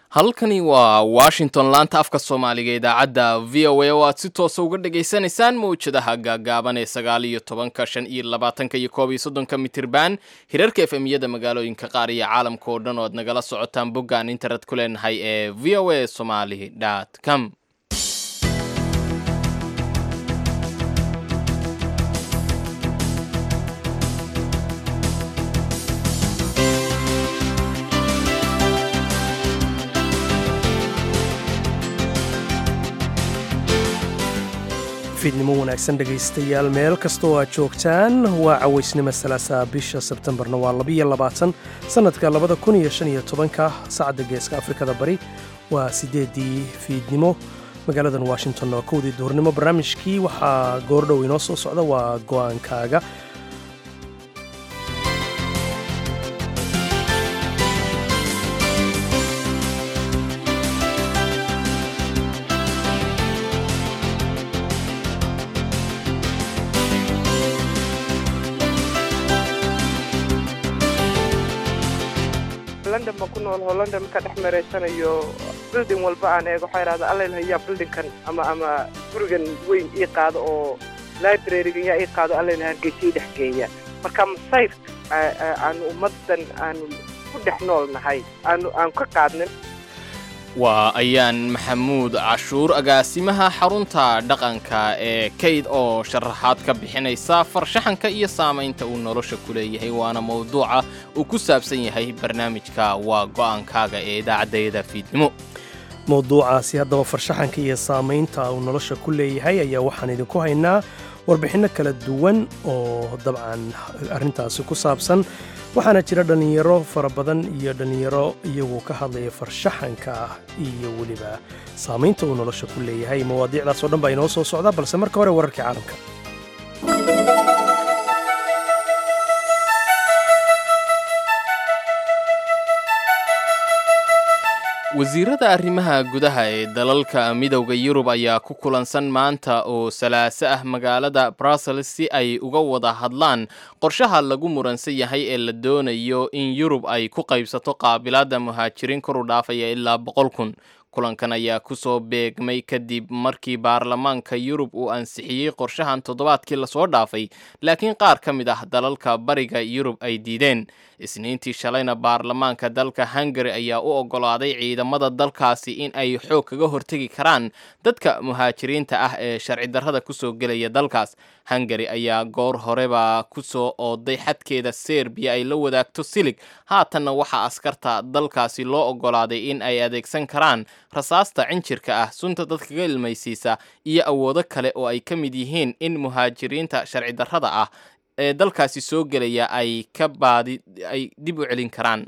halkani waa washington laanta afka soomaaliga idaacadda v o a oo aad si toosa uga dhagaysanaysaan mawjadaha gaagaaban ee sagaal iyo tobanka shan iyo labaatanka iyo koob iyo soddonka mitirban hirarka efemiyada magaalooyinka qaar iyo caalamka oo dhan oo aad nagala socotaan boggaan internet ku leenahay ee v o a somaly com fiidnimo wanaagsan dhegaystayaal meel kastoo aad joogtaan waa cawaysnimo salaasaa bisha sebtembarna waa labiyo labaatan sannadka labada kun iyo shan iyo tobanka saacadda geeska afrikada bari waa siddeeddii fiidnimo magaaladan washington oo kowdii duhurnimo barnaamijkii waxaa goordhow inoo soo socda waa go'aankaaga london baan ku nool oo london markaa dhex mareysanayo bilding walba aan eego waxaa idhahda allel hayaa bildingkan ama ama gurigan weyn ii qaado oo librarygan yaa ii qaado allel hargeysa ii dhex geeya marka masayr aanu ummadan aanu ku dhex nool nahay aanu aan ka qaadnin waa ayaan maxamuud cashuur agaasimaha xarunta dhaqanka ee kayd oo sharaxaad ka bixinaysa farshaxanka iyo saamaynta uu nolosha ku leeyahay waana mawduuca uu ku saabsan yahay barnaamijka waa go'aankaaga ee idaacaddayada fiidnimo mawduucaasi haddaba farshaxanka iyo saamaynta uu nolosha ku leeyahay ayaa waxaan idinku haynaa warbixinno kala duwan oo dabcan arrintaasi ku saabsan waxaana jira dhallinyaro fara badan iyo dhallinyaro iyagu ka hadlaya farshaxanka ah iyo weliba saamaynta uu nolosha ku leeyahay mawaadiicdaas oo dhan baa inoo soo socda balse marka hore wararkii caalamka wasiirada arrimaha gudaha ee dalalka midowda yurub ayaa ku kulansan maanta oo salaaso ah magaalada brussels si ay uga wada hadlaan qorshaha lagu muransan yahay ee la doonayo in yurub ay ku qaybsato qaabilaadda muhaajiriin kor u dhaafaya ilaa boqol kun kulankan ayaa kusoo beegmay kadib markii baarlamaanka yurub uu ansixiyey qorshahan toddobaadkii lasoo dhaafay laakiin qaar ka mid ah dalalka bariga yurub ay diideen isniintii shalayna baarlamaanka dalka hungari ayaa u oggolaaday ciidamada dalkaasi in ay xoog kaga hortegi karaan dadka muhaajiriinta ah ee sharci darrada kusoo gelaya dalkaas hungari ayaa goor horeba kusoo ooday xadkeeda serbiya ay la wadaagto silig haatanna waxaa askarta dalkaasi loo oggolaaday in ay adeegsan karaan rasaasta cinjirka ah sunta dadkaga ilmaysiisa iyo awoodo kale oo ay ka mid yihiin in muhaajiriinta sharci darrada ah ee dalkaasi soo gelaya ay ka baadi ay dib u celin karaan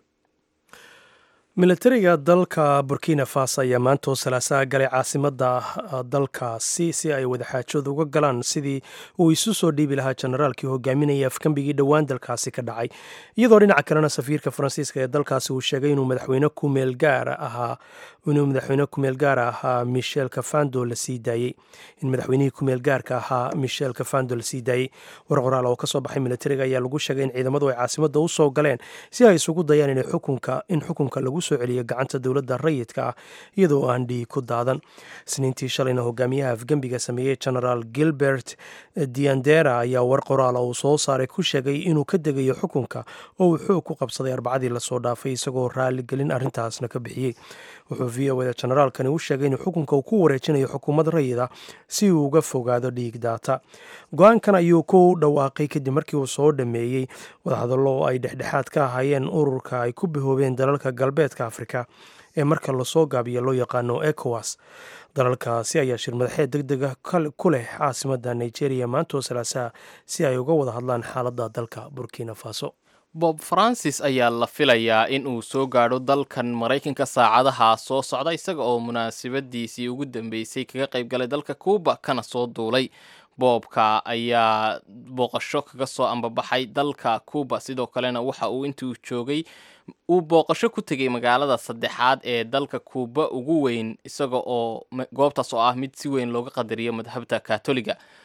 militariga dalka burkina faso ayaa maantoo salaasaha galay caasimadda dalkaasi si ay wadaxaajood uga galaan sidii uu isu soo dhiibi lahaa generaalkii hogaaminaya afkambigii dhowaan dalkaasi ka dhacay iyadoo dhinaca kalena safiirka faransiiska ee dalkaasi uu sheegay inuu madaxweyne kumeel gaara ahaa inuu madaxweyne kumeel gaara ahaa michel kafando la sii daayey in madaxweynihii kumeel gaarka ahaa michel kafando la sii daayey war qoraal oo kasoo baxay militariga ayaa lagu sheegay in ciidamadu ay caasimadda u soo galeen si ay isugu dayaan in xukunka in xukunka lagu soo celiyo gacanta dowladda rayidka ah iyadoo aan dhiig ku daadan isniintii shalayna hogaamiyaha afgembiga sameeyey genaraal gilbert diandera ayaa war qoraala uu soo saaray ku sheegay inuu ka degayo xukunka oo uu xoog ku qabsaday arbacadii lasoo dhaafay isagoo raaligelin arrintaasna ka bixiyey wuxuu v o da generaalkani u sheegay inuu xukunka uu ku wareejinayo xukuumad rayida si uu uga fogaado dhiig daata go-aankan ayuu ku dhawaaqay kadib markii uu soo dhameeyey wadahadallo oo ay dhexdhexaad ka ahaayeen ururka ay ku bahoobeen dalalka galbeedka afrika ee marka lasoo gaabiya loo yaqaano ecowas dalalkaasi ayaa shir madaxeed deg dega ku leh caasimadda nigeria maantoo salaasaha si ay uga wada hadlaan xaaladda dalka burkina faso bob francis ayaa la filayaa in uu soo gaadho dalkan maraykanka saacadaha soo socda isaga oo munaasabadiisii ugu dambeysay kaga qayb galay dalka cuuba kana soo duulay boobka ayaa booqasho kaga soo ambabaxay dalka cuuba sidoo kalena waxa uu intuu joogay uu booqasho ku tegay magaalada saddexaad ee dalka kuuba ugu weyn isaga oo goobtaas oo ah mid si weyn looga qadariyo madhabta katoliga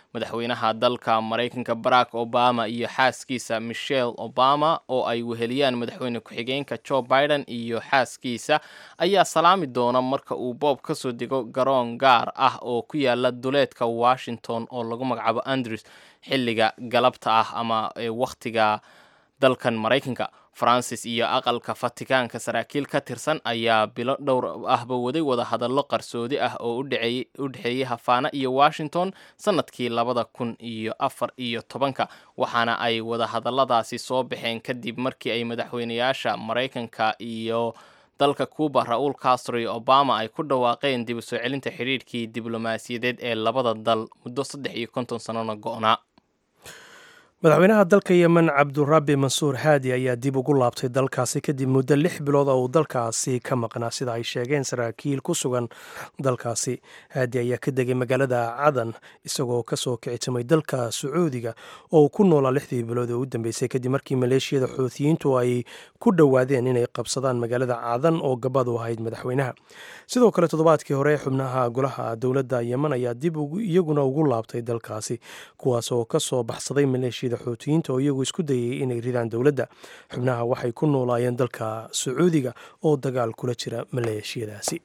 madaxweynaha dalka maraykanka barack obama iyo xaaskiisa michelle obama oo ay weheliyaan madaxweyne ku-xigeenka joe biden iyo xaaskiisa ayaa salaami doona marka uu boob ka soo dego garoon gaar ah oo ku yaala duleedka washington oo lagu magacaabo andrews xilliga galabta ah ama wakhtiga dalkan maraykanka francis iyo aqalka fatikaanka saraakiil ka tirsan ayaa bilo dhowr ahba waday wadahadallo qarsoodi ah oo u dhexeeyey hafaana iyo washington sanadkii labada kun iyo afar iyo tobanka waxaana ay wadahadalladaasi soo baxeen kadib markii ay madaxweynayaasha maraykanka iyo dalka cuba ra-uul castro iyo obama ay ku dhawaaqeen dib u soo celinta xidhiidhkii diblomaasiyadeed ee labada dal muddo saddex iyo konton sannona go-naa madaxweynaha dalka yemen cabdurabi mansuur haadi ayaa dib ugu laabtay dalkaasi kadib muddo lix bilood oo uu dalkaasi ka maqnaa sida ay sheegeen saraakiil ku sugan dalkaasi haadi ayaa ka degay magaalada cadan isagoo kasoo kicitimay dalka sacuudiga oo uu ku noolaa lixdii bilood oo u dambeysay kadib markii maleeshiyada xuutiyiintu ay ku dhowaadeen inay qabsadaan magaalada cadan oo gabad u ahayd madaxweynaha sidoo kale toddobaadkii hore xubnaha golaha dowladda yemen ayaa dib iyaguna ugu laabtay dalkaasi kuwaas oo kasoo baxsaday maleeshiyada xuutiyiinta oo iyagu isku dayay inay ridaan dowladda xubnaha waxay ku noolaayeen dalka sacuudiga oo dagaal kula jira maleeshiyadaasi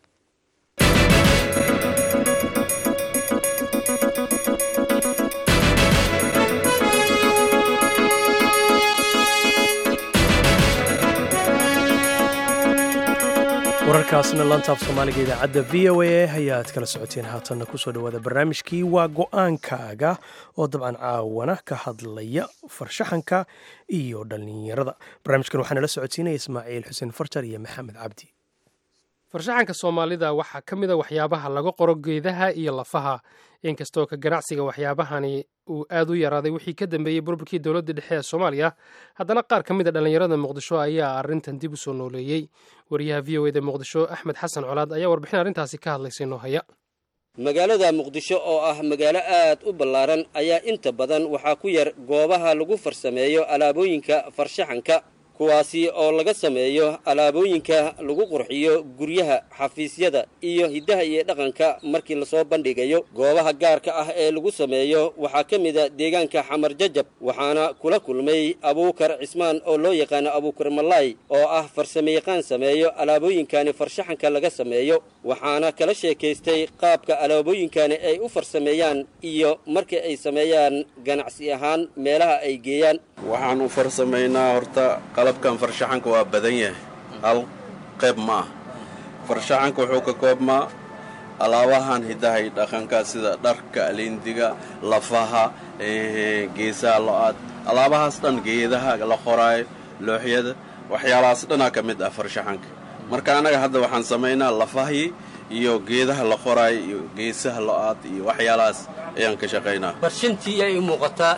wararkaasna lantaaf soomaaliga idaacadda v o a ayaad kala socoteen haatanna kusoo dhawaada barnaamijkii waa go-aankaaga oo dabcan caawana ka hadlaya farshaxanka iyo dhallinyarada barnaamijkan waxaa nala socodsiinaya ismaaciil xuseen farjar iyo maxamed cabdi farshaxanka soomaalida waxaa ka mid a waxyaabaha laga qoro geedaha iyo lafaha inkastoo ka ganacsiga waxyaabahani uu aad u yaraaday wixii ka dambeeyey burburkii dowladda dhexe ee soomaaliya haddana qaar ka mid a dhallinyarada muqdisho ayaa arrintan dib u soo nooleeyey wariyaha v o eda muqdisho axmed xasan colaad ayaa warbixin arrintaasi ka hadlaysay noo haya magaalada muqdisho oo ah magaalo aad u ballaaran ayaa inta badan waxaa ku yar goobaha lagu farsameeyo alaabooyinka farshaxanka kuwaasi oo laga sameeyo alaabooyinka lagu qurxiyo guryaha xafiisyada iyo hiddaha iyo dhaqanka markii lasoo bandhigayo goobaha gaarka ah ee lagu sameeyo waxaa ka mida deegaanka xamar jajab waxaana kula kulmay abuukar cismaan oo loo yaqaano abuukar malaay oo ah farsamayaqaan sameeyo alaabooyinkani farshaxanka laga sameeyo waxaana kala sheekaystay qaabka alaabooyinkani ay u farsameeyaan iyo marka ay sameeyaan ganacsi ahaan meelaha ay geeyaan waxaan u farsamaynaa horta qalabkan farshaxanka waa badan yahay hal qayb ma ah farshaxanka wuxuu ka koobmaa alaabahan hiddaha iyo dhaqanka sida dharka alindiga lafaha geesaha lo-aad alaabahaas dhan geedaha la qoraayo looxyada waxyaalahaas dhanaa ka mid ah farshaxanka marka annaga hadda waxaan samaynaa lafahii iyo geedaha la qoraayo iyo geesaha lo-aad iyo waxyaalahaas ayaan ka shaqaynaa barshantii ay muuqataa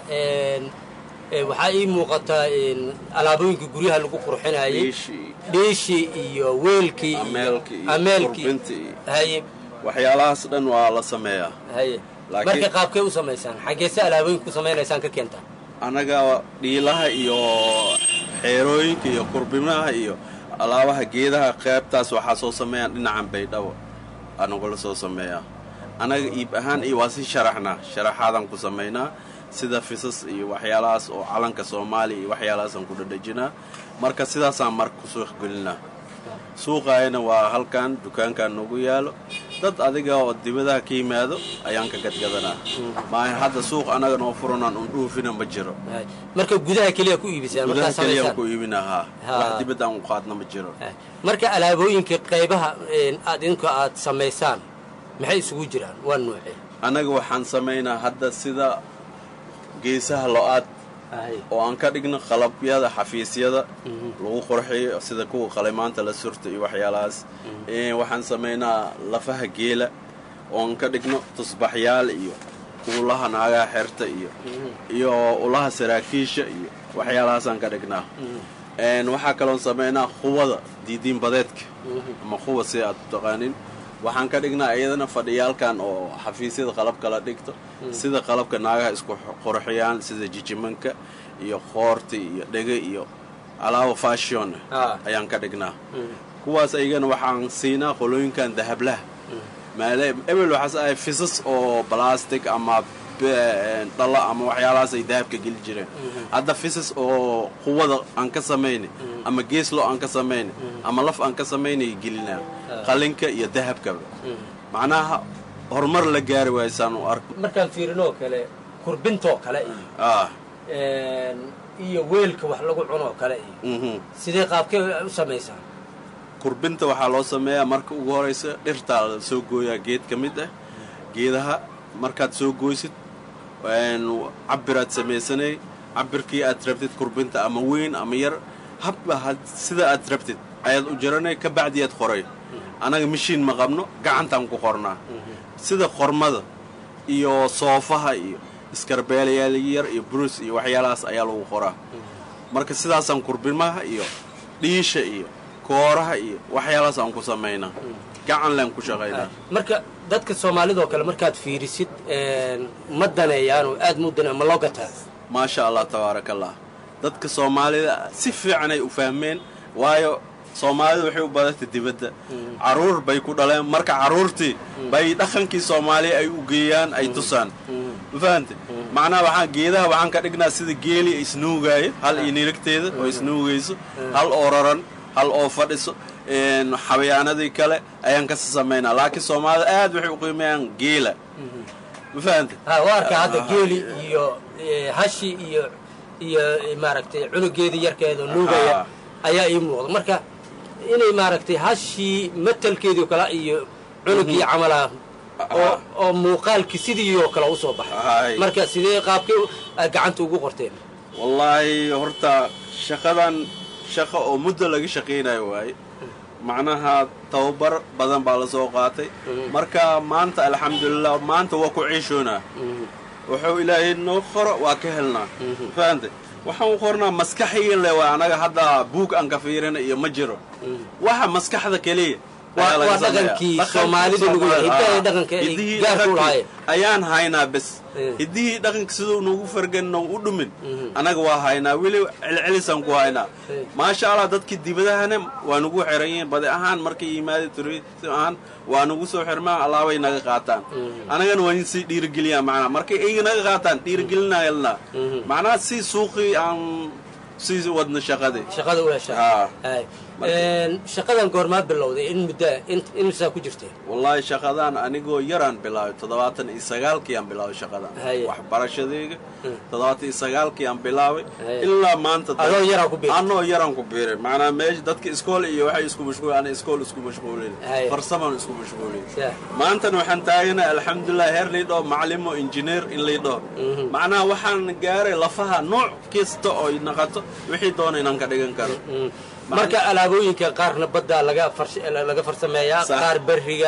waxaa ii muuqataa alaabooyinka guryaha lagu qurxinayay dhiishii iyo weelkii ameelkii haye waxyaalahaas dhan waa la sameeyaa haye marka qaabkay u samaysaan xaggeese alaabooyinka ku samaynaysaan ka keentaa annaga dhiilaha iyo xeerooyinka iyo qurbimaha iyo alaabaha geedaha qaybtaas waxaa soo sameeyaan dhinacan baydhabo anagula soo sameeyaa annaga iib ahaan iyo waa si sharaxnaa sharaxaadaan ku samaynaa sida fisas iyo waxyaalahaas oo calanka soomaaliya iyo waxyaalahaasaan ku dhadhajinaa marka sidaasaan marka ku suuq gelinaa suuqaayana waa halkan dukaankan nagu yaalo dad adiga oo dibadaha ka yimaado ayaan ka gadgadanaa maaha hadda suuq annaga noo furanaan un dhuufina ma jiro marka gudaha keliya ku iibisaan gudaha keliyaan ku iibinaa haa wax dibadda aan u qaadna ma jiro marka alaabooyinka qaybaha aad idinku aad samaysaan maxay isugu jiraan waa nuucee annaga waxaan samaynaa hadda sida geesaha lo-aad oo aan ka dhigno qalabyada xafiisyada lagu qurxiyo sida kuwa qalimaanta la surta iyo waxyaalahaas waxaan samaynaa lafaha geela oo aan ka dhigno tusbaxyaal iyo ulaha naagaha xerta iyo iyo ulaha saraakiisha iyo waxyaalahaasaan ka dhignaa waxaa kaloon samaynaa quwada diidiin badeedka ama quwa si aad u taqaanin waxaan ka dhignaa iyadana fadhiyaalkan oo xafiisyada qalabka la dhigto sida qalabka naagaha isku qurxiyaan sida jijimanka iyo qoorta iyo dhege iyo alaabo fashion ayaan ka dhignaa kuwaas ayagana waxaan siinaa qolooyinkan dahablaha maale ebel waxaas ahay fisas oo balastic ama dhalla ama waxyaalahaas ay dahabka geli jireen hadda fisas oo quwada aan ka samayna ama geeslo aan ka samayna ama laf aan ka samaynay gelinaa qalinka iyo dahabkaba macnaha horumar la gaari waayasaan u arko markaan fiirinoo kale kurbintoo kale iyo ah iyo weelka wax lagu cunoo kale iyo mhm sidee qaabkee u samaysaa kurbinta waxaa loo sameeyaa marka ugu horaysa dhirtaa la soo gooyaa geed ka mid ah geedaha markaad soo gooysid cabiraad samaysanay cabirkii aad rabtid kurbinta ama weyn ama yar habba had- sida aad rabtid ayaad u jaranay ka bacdiyaad qoray annaga mashiin ma qabno gacantaan ku qornaa sida qormada iyo soofaha iyo iskarbeelayaal yar iyo brus iyo waxyaalahaas ayaa lagu qoraa marka sidaasaan kurbimaha iyo dhiisha iyo kooraha iyo waxyaalahaas aan ku samaynaa gacan leen ku shaqaynaa marka dadka soomaalidoo kale markaad fiirisid ma daneeyaanoo aad mu danee ma loo gataa maasha allah tabaaraka allah dadka soomaalida si fiicanay u fahmeen waayo soomaalida waxay u badatay dibadda carruur bay ku dhaleen marka carruurtii bay dhaqankii soomaaliya ay u geeyaan ay tusaan ma fahante macnaha waxaan geedaha waxaan ka dhignaa sida geeli isnuugaayo hal iyo nirigteeda oo isnuugayso hal oo raran hal oo fadhiso xabayaanadii kale ayaan kasi samaynaa laakiin soomaalida aad waxay u qiimeeyaan geela ma fahante ha waa arkaa hadda geeli iyo eh, hashi iyo iyo eh, maaragtay cunugeedii yarkeeda nuugaya Ah. ayaa ii muuqda marka inay maaragtay hashii matalkeedii kale iyo cunugii camalaha oo oo muuqaalkii sidii oo kale usoo baxay Hay. marka sidee qaabkay aad gacanta ugu qorteen wallaahi horta shaqadan shaqo oo muddo laga shaqaynayo waaye macnaha tababar badan baa la soo qaatay marka maanta alxamdulilah maanta waa ku ciishoonaa wuxuu ilaahay noo qoro waa ka helnaa fahante waxaan u qornaa maskaxiyan le waa anaga hadda buug aan ka fiirina iyo ma jiro waxa maskaxda keliya Waa- ayaa laga waa sameeyaa. dhaqankii Dhaqankii Soomaalida lagu yahay, Soomaali- hidaha iyo ah, dhaqanka ay hidihii gaarka u dhaqankii lahaayeen. ayaan haynaa bes Eh. hidihii dhaqanka siduu nagu fargan nagu u dhumin annaga waa haynaa weli celcelisaan ku haynaa Eh. maasha allah dadkii dibadahana waa nagu xiran yihiin badi ahaan markay yimaada turisim ahaan waa nagu soo xirmaan allaabay naga qaataan annagana waa in sii dhiirigeliyaan macnaha markay iyaga naga qaataan dhiirigelinayalnaa macnaha si suuqii aan sii wadna shaqadii shaqada u heshaa Ah. Hay. shaqadan goormaa bilowday in muddaa imisaa ku jirteen wallaahi shaqadan anigoo yaraan bilaabay toddobaatan iyo sagaalkii aan bilaabay shaqadan Haye. waxbarashadayga toddobaatan iyo sagaalkii aan bilaabay Haye. ilaa maanta dad- Adoo yaraan ku biiray? anoo yaraan ku biiray macnaa meesha dadka iskool iyo waxay isku mashquul ana iskool isku mashquulin Haye. farsamaan isku mashquulin Yaa. maantana waxaan taaganahay alxamdulilah heer liidhoo macalimo injineer in liidhoo macnaha waxaan gaaray lafaha nooc kasta oo ay naqato wixii doona inaan ka dhigan karo marka alaabooyinka qaarna badda laga farsh- laga farsameeyaa Sax. qaar berriga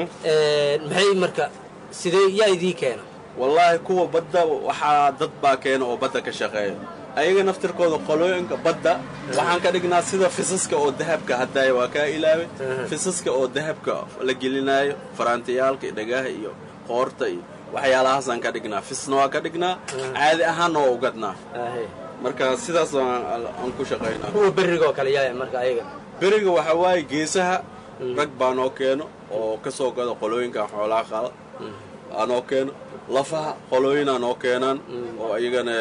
maxay marka sidee yaa idii keena wallaahi kuwa badda waxaa dad baa keena oo badda ka shaqeeya ayaga naftirkooda qolooyinka badda waxaan ka dhignaa sida fisaska oo dahabka haddaaya waa kaa ilaaway fisaska oo dahabka la gelinaayo faraantiyaalka iyo dhagaha iyo qoorta iyo waxyaalahaasaan ka dhignaa fisna waa ka dhignaa caadi ahaanna waa ugadnaa marka sidaas aan aan ku shaqaynaa kuwa berriga oo kale yaa marka ayaga beriga waxaa waaye geesaha rag baa noo keeno oo ka soo gada qolooyinkan xoolaha qala aa noo keeno lafaha qolooyinaa noo keenaan oo iyagana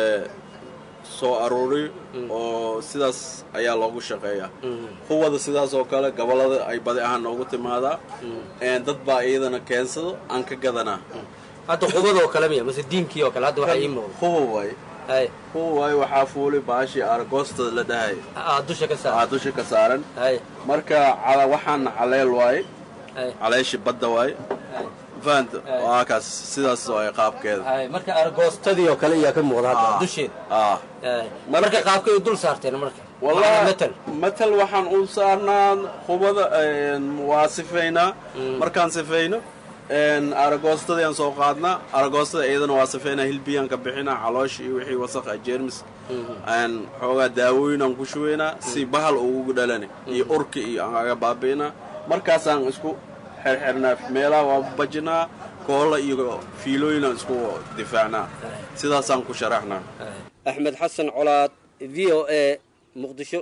soo aruuriyo oo sidaas ayaa loogu shaqeeyaa kuwada sidaas oo kale gobollada ay badi ahaan noogu timaadaa dad baa iyadana keensado aan ka gadanaa hadda qubadoo kale miya mase diinkii oo kale hadda waxaa ii muuqda kuwa waaye hay kuwa waaye waxaa fuulay baashii aragoostada la dhahay aa dusha ka aa saar dusha ka saaran hay marka cala waxaana caleel waaye hay caleeshi badda waaye hay fahanta waa kaas sidaas waaye qaabkeeda hay marka argoostadii oo kale iyaa ka muuqda hadda Ah. dusheeda ah hay marka qaabkay dul saarteen marka wallahi metal matal waxaan u saarnaa qubada waa sifaynaa markaan sifayno aragoostadayaan soo qaadnaa aragoostada iyadana waa sifaynaa hilbiyaan ka bixinaa caloosh iyo wixii wasaqa jeermis aan xoogaa daawooyin aan ku shubaynaa si bahal ugu dhalani iyo urki iyo aan aga baabi'inaa markaasaan isku xerxernaa meelaha waa bajinaa koolla iyo fiilooyin aan isku difaacnaa sidaasaan ku sharaxnaa axmed xasan colaad v o a muqdisho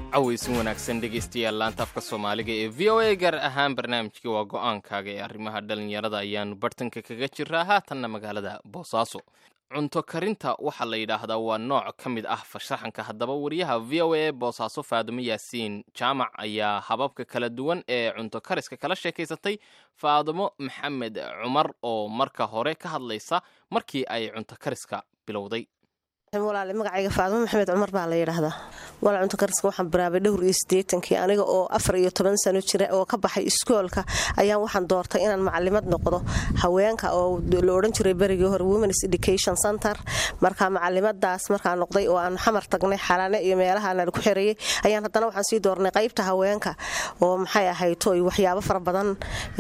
cawaysin wanaagsan dhegaystayaal laanta afka soomaaliga ee v o a gaar ahaan barnaamijkii waa go-aankaaga ee arrimaha dhallinyarada ayaanu bartanka kaga jiraa haatanna magaalada boosaaso cunto karinta waxaa la yidhaahdaa waa nooc ka mid ah farshaxanka haddaba wariyaha v o a boosaaso faadumo yaasiin jaamac ayaa hababka kala duwan ee cunto kariska kala sheekaysatay faadumo maxamed cumar oo marka hore ka hadlaysa markii ay cunto kariska bilowday walaale magacayga faadimo maxamed cumar baa la yidhaahdaa walaal cunto kariska waxaan bilaabay dhowr iyo siddeetankii aniga oo afar iyo toban sano jira oo ka baxay iskoolka ayaan waxaan doortay inaan macalimad noqdo haweenka oo la odhan jiray berigii hore womens education center marka macalimadaas markaan noqday oo aan xamar tagnay xalane iyo meelahaan ku xirayay ayaan haddana waxaan sii doornay qaybta haweenka oo maxay ahayto waxyaabo fara badan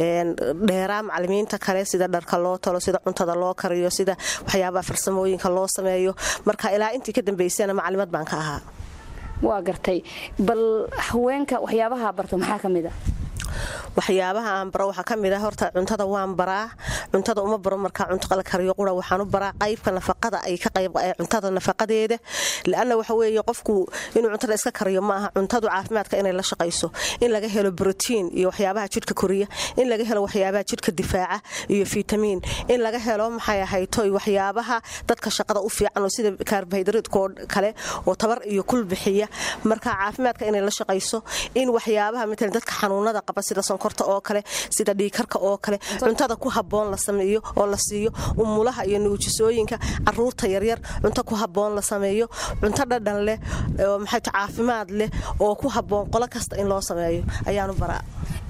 dheeraa macalimiinta kale sida dharka loo talo sida cuntada loo kariyo sida waxyaabaha farsamooyinka loo sameeyo marka ilaa intii ka dambaysana macalimad baan ka ahaa waa gartay bal haweenka waxyaabaha barto maxaa ka mid a waxyaabaha aan baro waxaa ka mid ah horta cuntada waan baraa cuntada uma baro markaa cunto la kariyo qura waxaan u baraa qaybka nafaqada ay ka qayb cuntada nafaqadeeda laanna waxa weeye qofku inuu cuntada iska kariyo ma aha cuntadu caafimaadka inay la shaqayso in laga helo brotiin iyo waxyaabaha jidhka koriya in laga helo waxyaabaha jidhka difaaca iyo fitamiin in laga helo maxay ahayto waxyaabaha dadka shaqada u fiican oo sida kaarbohaydraytkoo kale oo tabar iyo kul bixiya marka caafimaadka inay la shaqayso in waxyaabaha matalan dadka xanuunada qaba sida sonkorta oo kale sida dhiikarka oo kale cuntada ku haboon la sameeyo oo la siiyo umulaha iyo nuujisooyinka caruurta yaryar cunto ku haboon la sameeyo cunto dhadhan leh maxay caafimaad leh oo ku haboon qolo kasta in loo sameeyo ayaanu baraa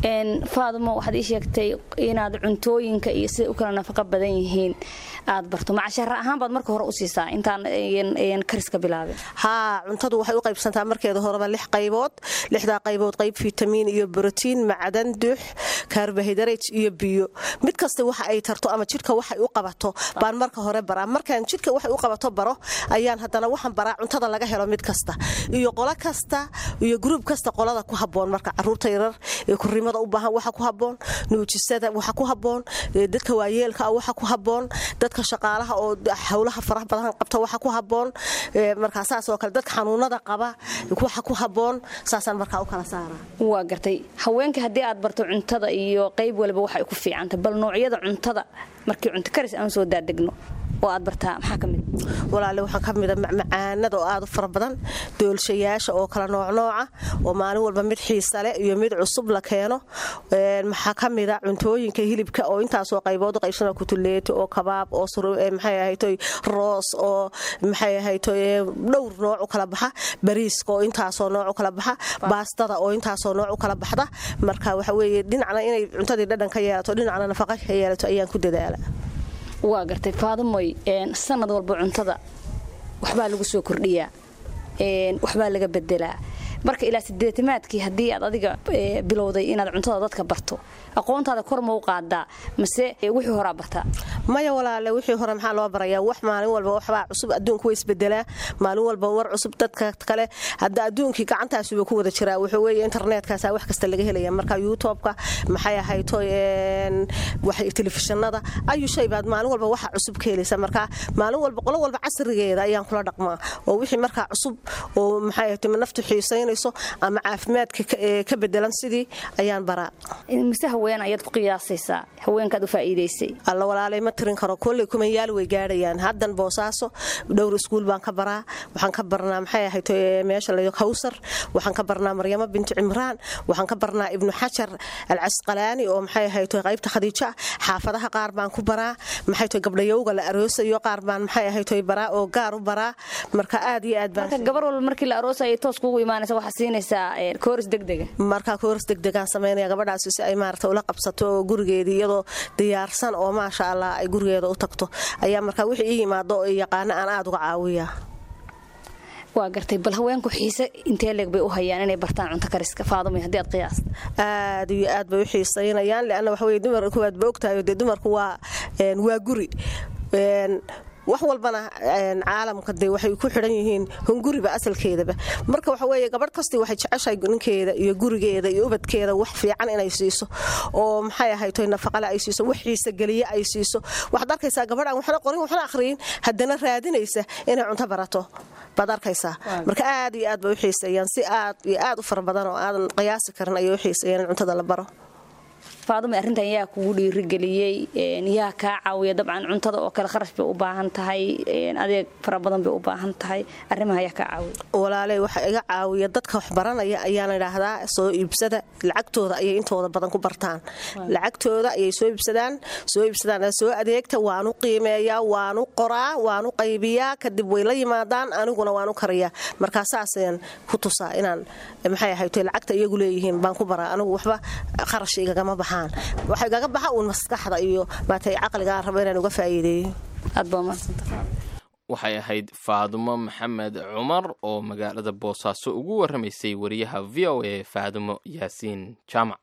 faadumo waxaad ii sheegtay inaad cuntooyinka iyo siday u kala nafaqo badan yihiin aad barto macashara ahaan baad marka hore u siisaa intaan kariska bilaabin haa cuntadu waxay u qaybsantaa markeeda horeba lix qaybood lixdaa qaybood qayb fitamiin iyo brotiin macdan dux kaarbohaydarate iyo biyo mid kasta waxa ay tarto ama jidhka waxay u qabato baan marka hore baraa markaan jidhka waxay u qabato baro ayaan haddana waxaan baraa cuntada laga helo mid kasta iyo qolo kasta iyo gruub kasta qolada ku haboon marka caruurta yarar ee kurimada u baahan waxa ku haboon nuujisada waxa ku haboon dadka waayeelka ah waxa ku haboon dadka shaqaalaha oo howlaha faraha badan qabta waxa ku haboon markaa saas oo kale dadka xanuunada qaba waxa ku haboon saasaan markaa u kala saaraa waa gartay haweenka haddii aad barto cuntada iyo qayb waliba waxay ku fiicantay bal noocyada cuntada markii cunto karis aan soo daadegno oo aad bartaa maxaa ka mid walaale waxaa ka mida macmacaanada oo aad u fara badan doolshayaasha oo kala noocnooca oo maalin walba mid xiisale iyo mid cusub la keeno maxaa ka mida cuntooyinka hilibka oo intaasoo qaybood u qaybsana kutuleeti oo kabaab oo maxay ahaytoy roos oo maxay ahaytoy dhowr nooc u kala baxa bariiska oo intaasoo nooc u kala baxa baastada oo intaasoo nooc u kala baxda marka waxa weeye dhinacna inay cuntadii dhadhan ka yeelato dhinacna nafaqa ka yeelato ayaan ku dadaala waa gartay faadumoy sanad walba cuntada waxbaa lagu soo kordhiyaa waxbaa laga bedelaa marka ilaa sideetamaadkii haddii aad adiga bilowday inaad cuntada dadka barto aqoontaada kor ma u qaadaa mase wixii horaa bartaa maya walaale wixii hore maxaa loo barayaa wax maalin walba waxbaa cusub adduunku way isbedelaa maalin walba war cusub dadka kale hadda adduunkii gacantaasuba ku wada jiraa wuxuu weeye internetkaasa wax kasta laga helaya marka youtubeka maxay ahayto telefishinada ayu shay baad maalin walba waxa cusub ka helaysa marka maalin walba qolo walba casrigeeda ayaan kula dhaqmaa oo wixii markaa cusub oo maxay ahayto naftu xiisaynayso ama caafimaadka ka bedelan sidii ayaan baraa mise haween ayaad ku qiyaasaysaa haweenkaad u faa'iidaysay alla walaalay ma tirin karo kolley kumanyaal way gaadhayaan haddan boosaaso dhowr iskuul baan ka baraa waxaan ka barnaa maxay ahayto meesha layo kawsar waxaan ka barnaa maryamo bintu cimraan waxaan ka barnaa ibnu xajar alcasqalaani oo maxay ahayto qaybta khadiija xaafadaha qaar baan ku baraa maxay to gabdhayowga la aroosayo qaar baan maxay ahayto baraa oo gaar u baraa marka aad iyo aad baan gabar walba markii la aroosaya toos kugu imaanaysa waxaa siinaysaa kooris degdega marka kooris degdegaan samaynaya gabadhaasi si ay maarata ula qabsato oo gurigeedii iyadoo diyaarsan oo maasha allah ay gurigeeda u tagto ayaa markaa wixii ii yimaado oo yaqaano aan aada uga caawiyaa waa gartay bal haweenku xiise intee leeg bay u hayaan inay bartaan cunto kariska faadumay haddii aad qiyaasta aad iyo aad bay u xiisaynayaan leanna waxa weye dumar kuwaad ba ogtahay dee dumarku waa waa guri wax walbana caalamka dee waxay ku xidhan yihiin hunguriba asalkeedaba marka waxa weeye gabadh kastii waxay jeceshahay ninkeeda iyo gurigeeda iyo ubadkeeda wax fiican inay siiso oo maxay ahayto nafaqale ay siiso wax xiisa geliye ay siiso waxaad arkaysaa gabadh aan waxna qorin waxna akhriyin haddana raadinaysa inay cunto barato baad arkaysaa marka aad iyo aad bay u xiiseeyaan si aad iyo aad u fara badan oo aadan qiyaasi karin ayay u xiiseeyaan in cuntada la baro faadume arrintan yaa kugu dhiirigeliyey yaa kaa caawiya dabcan cuntada oo kale kharash bay u baahan tahay adeeg fara badan bay u baahan tahay arrimaha yaa kaa caawiya walaaley waxa iga caawiya dadka wax baranaya ayaan idhaahdaa soo iibsada lacagtooda ayay intooda badan ku bartaan lacagtooda ayay soo iibsadaan soo iibsadaan soo adeegta waanu qiimeeyaa waanu qoraa waanu qaybiyaa kadib way la yimaadaan aniguna waanu kariyaa markaa saasayaan ku tusaa inaan maxay ahayto lacagta iyagu leeyihiin baan ku baraa anigu waxba kharash igagama baxaan waxay gaga baxa uun maskaxda iyo maatay caqligaan rabo inaan uga faa'iideeyo aad baa mahadsantahay waxay ahayd faadumo maxamed cumar oo magaalada boosaaso ugu warramaysay wariyaha v o a faadumo yaasiin jaamac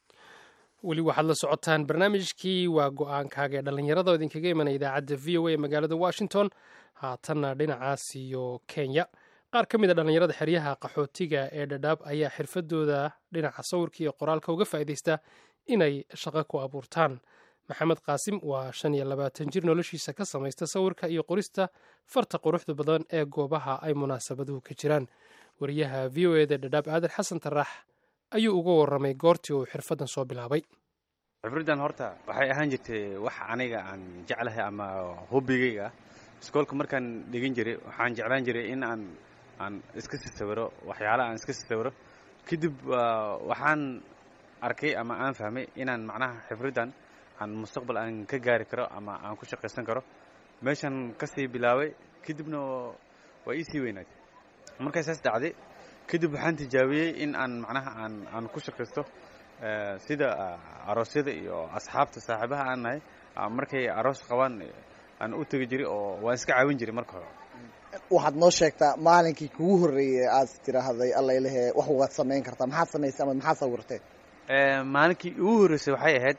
weli waxaad la socotaan barnaamijkii waa go-aankaaga ee dhallinyarada oo idinkaga imanaya idaacadda v o a ee magaalada washington haatanna dhinacaas iyo kenya qaar ka mid a dhallinyarada xeryaha qaxootiga ee dhadhaab ayaa xirfadooda dhinaca sawirka iyo qoraalka uga faa'iidaysta inay shaqo ku abuurtaan maxamed qaasim waa shan iyo labaatan jir noloshiisa ka samaysta sawirka iyo qorista farta quruxda badan ee goobaha ay munaasabaduhu ka jiraan wariyaha v o eda dhadhaab aadan xasan taraax ayuu uga warramay goortii uu xirfaddan soo bilaabay xifriddan horta waxay ahaan jirtay wax aniga aan jeclahay ama hobbigayga iskoolka markaan dhigin jiray waxaan jeclaan jiray in aan aan iska si sawiro waxyaalaha aan iska si sawiro kadib waxaan arkay ama aan fahmay inaan macnaha xifriddan aan mustaqbal aan ka gaari karo ama aan ku shaqaysan karo meeshan kasii bilaabay kadibna waa iisii weynaatay markay saas dhacday kadib waxaan tijaabiyey in aan macnaha aan aan ku shaqaysto sida aroosyada iyo asxaabta saaxiibaha aan nahay markay aroos qabaan aan u tegi jiray oo waan iska caawin jiray marka hore waxaad noo sheegtaa maalinkii kugu horreeyey aad tiraahday allailehe wax waad samayn kartaa maxaad samaysay ama maxaad sawirtay maalinkii ugu horreysay waxay ahayd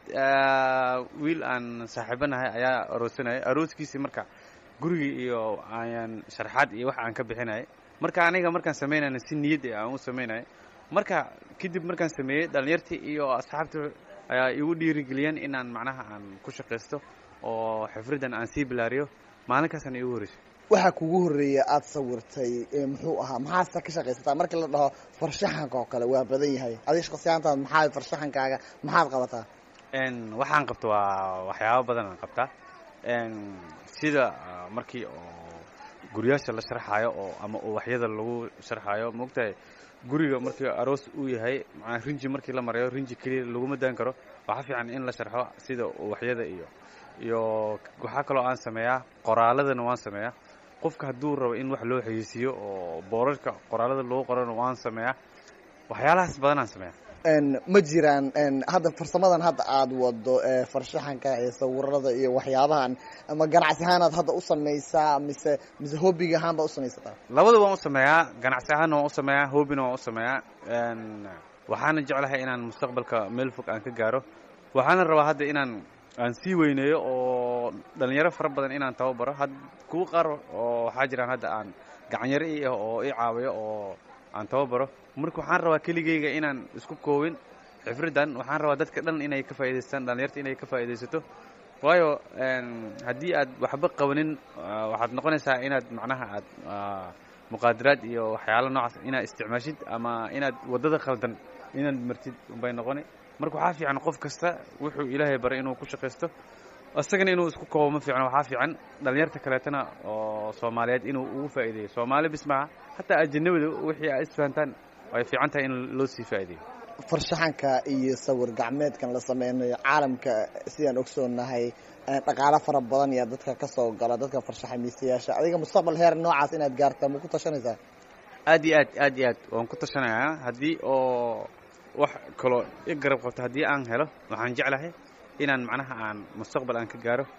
wiil aan saaxiibanahay ayaa aroosanayay arooskiisii marka gurigii iyo ayaan sharxaad iyo wax aan ka bixinayay marka aniga markaan samaynayna si niyad aan u samaynayay marka kadib markaan sameeyey dhallinyartii iyo asxaabta ayaa igu dhiirigeliyeen inaan macnaha aan ku shaqaysto oo xifriddan aan sii bilaariyo maalinkaasana igu horreysay waxaa kugu horreeya aad sawirtay muxuu ahaa maxaase ka shaqaysataa markii la dhaho farshaxanka oo kale waa badan yahay adiga shaqsiyaantaad maxaa farshaxankaaga maxaad qabataa waxaan qabta waa waxyaabo badan aan qabtaa sida markii oo guryaasha la sharxaayo oo ama uwaxyada lagu sharxaayo maogtahay guriga markii aroos uu yahay maa rinji markii la marayo rinji keliya laguma daan karo waxaa fiican in la sharxo sida uwaxyada iyo iyo waxaa kaloo aan sameeyaa qoraaladana waan sameeyaa qofka hadduu rabo in wax loo xayeysiiyo oo boorarka qoraalada lagu qorana waan sameeyaa waxyaalahaas badanaan sameeyaa ma jiraan hadda farsamadan hadda aad wado farshaxanka iyo sawirada iyo waxyaabahan ama ganacsi ahaanaad hadda u samaysaa mise mise hobbiga ahaan baad u samaysataa labada waan u sameeyaa ganacsi ahaanna waan u sameeyaa hobbina waan u sameeyaa waxaana jeclahay inaan mustaqbalka meel fog aan ka gaaro waxaana rabaa hadda inaan aan sii weyneeyo oo dhalinyaro fara badan inaan tababaro had kuwa qaar oo waxaa jiraan hadda aan gacanyaro i ah oo i caawiyo oo aan tababaro marka waxaan rabaa keligeyga inaan isku koobin xifriddan waxaan rabaa dadka dhan inay ka faa'idaystaan dhalinyarta inay ka faa'iidaysato waayo haddii aad waxba qabanin waxaad noqonaysaa inaad macnaha aad muqaadaraad iyo waxyaalo noocaas inaad isticmaashid ama inaad waddada khaldan inaad martid bay noqoni marka waxaa fiican qof kasta wuxuu ilaahay baray inuu ku shaqaysto isagana inuu isku koobo ma fiicno waxaa fiican dhalinyarta kaleetana oo soomaaliyeed inuu ugu faa'iideeyo soomaali bis maha hataa ajanabida wixii aa isfahantaan ay fiican tahay in loo sii faa'iideeyo farshaxanka iyo sawir gacmeedkan la sameynayo caalamka sidaan ogsoonahay dhaqaalo fara badan yaa dadka ka soo gala dadka farshaxamiisayaasha adiga mustaqbal heer noocaas inaad gaartaa ma ku tashanaysaa aad iyo aad aad iyo aad waan ku tashanayaa haddii oo wax kaloo i garab qabto haddii aan helo waxaan jeclahay inaan macnaha aan mustaqbal aan ka gaaro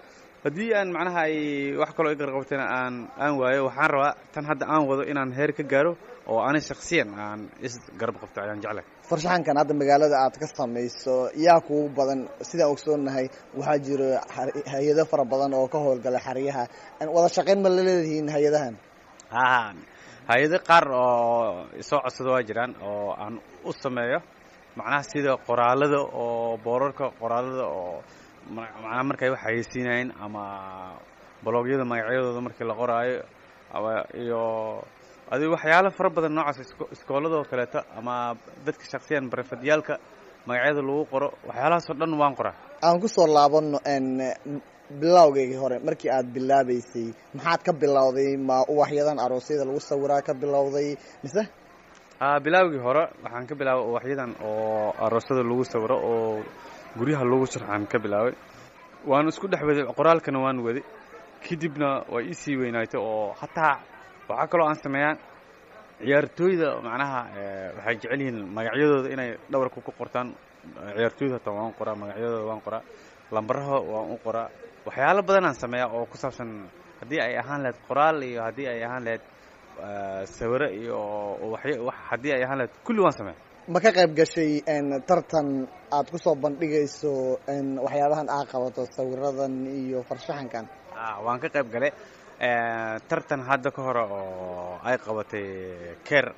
haddii aan macnaha ay wax kaloo i qarqabtana aan aan waayo waxaan rabaa tan hadda aan wado inaan heer ka gaaro oo ani shaksiyan aan is garab qabto ayaan jeclahay farshaxankan hadda magaalada aad ka samayso yaa kugu badan sidaan ogsoonnahay waxaa jiro xar- hay-ado fara badan oo ka howlgala xeryaha wada shaqayn ma la leedihiin hay-adahan haa hay-ado qaar oo soo codsada waa jiraan oo aan u sameeyo macnaha sida qoraalada oo boorarka qoraalada oo ma- macnaha markay wax hayeysiinayeen ama blogyada magacyadooda markii la qoraayo ama iyo adigo waxyaalo fara badan noocaas isko- iskoolada oo kaleeto ama dadka shaksiyan barefadiyaalka magacyada lagu qoro waxyaalahaasoo dhan waan qoraa aan ku soo laabano n bilowgaygii hore markii aad bilaabaysay maxaad ka bilowday ma uwaxyadan aroosyada lagu sawiraa ka bilowday mise aa bilaawgii hore waxaan ka bilaabay uwaxyadan oo aroosada lagu sawiro oo guryaha lagu sharxaan ka bilaabay waan isku dhex waday qoraalkana waan waday kadibna waa iisii weynaatay oo hataa waxaa kaloo aan sameeyaan ciyaartooyda macnaha eh, waxay jecel yihiin magacyadooda inay dhawarka ku qortaan ciyaartooyda hataa waan qoraa magacyadooda waan qoraa lambaraha waan u qoraa waxyaalo badanaan sameeyaa oo ku saabsan haddii ay ahaan lahayd qoraal iyo haddii ay ahaan lahayd eh, sawiro iyo waxya- wax haddii ay ahaan lahayd kulli waan sameeya ma ka qayb gashay n tartan aad ku soo bandhigayso n waxyaabahan aad qabato sawiradan iyo farshaxankan Ah, waan ka qayb galay Eh, tartan hadda ka hore oo ay qabatay ker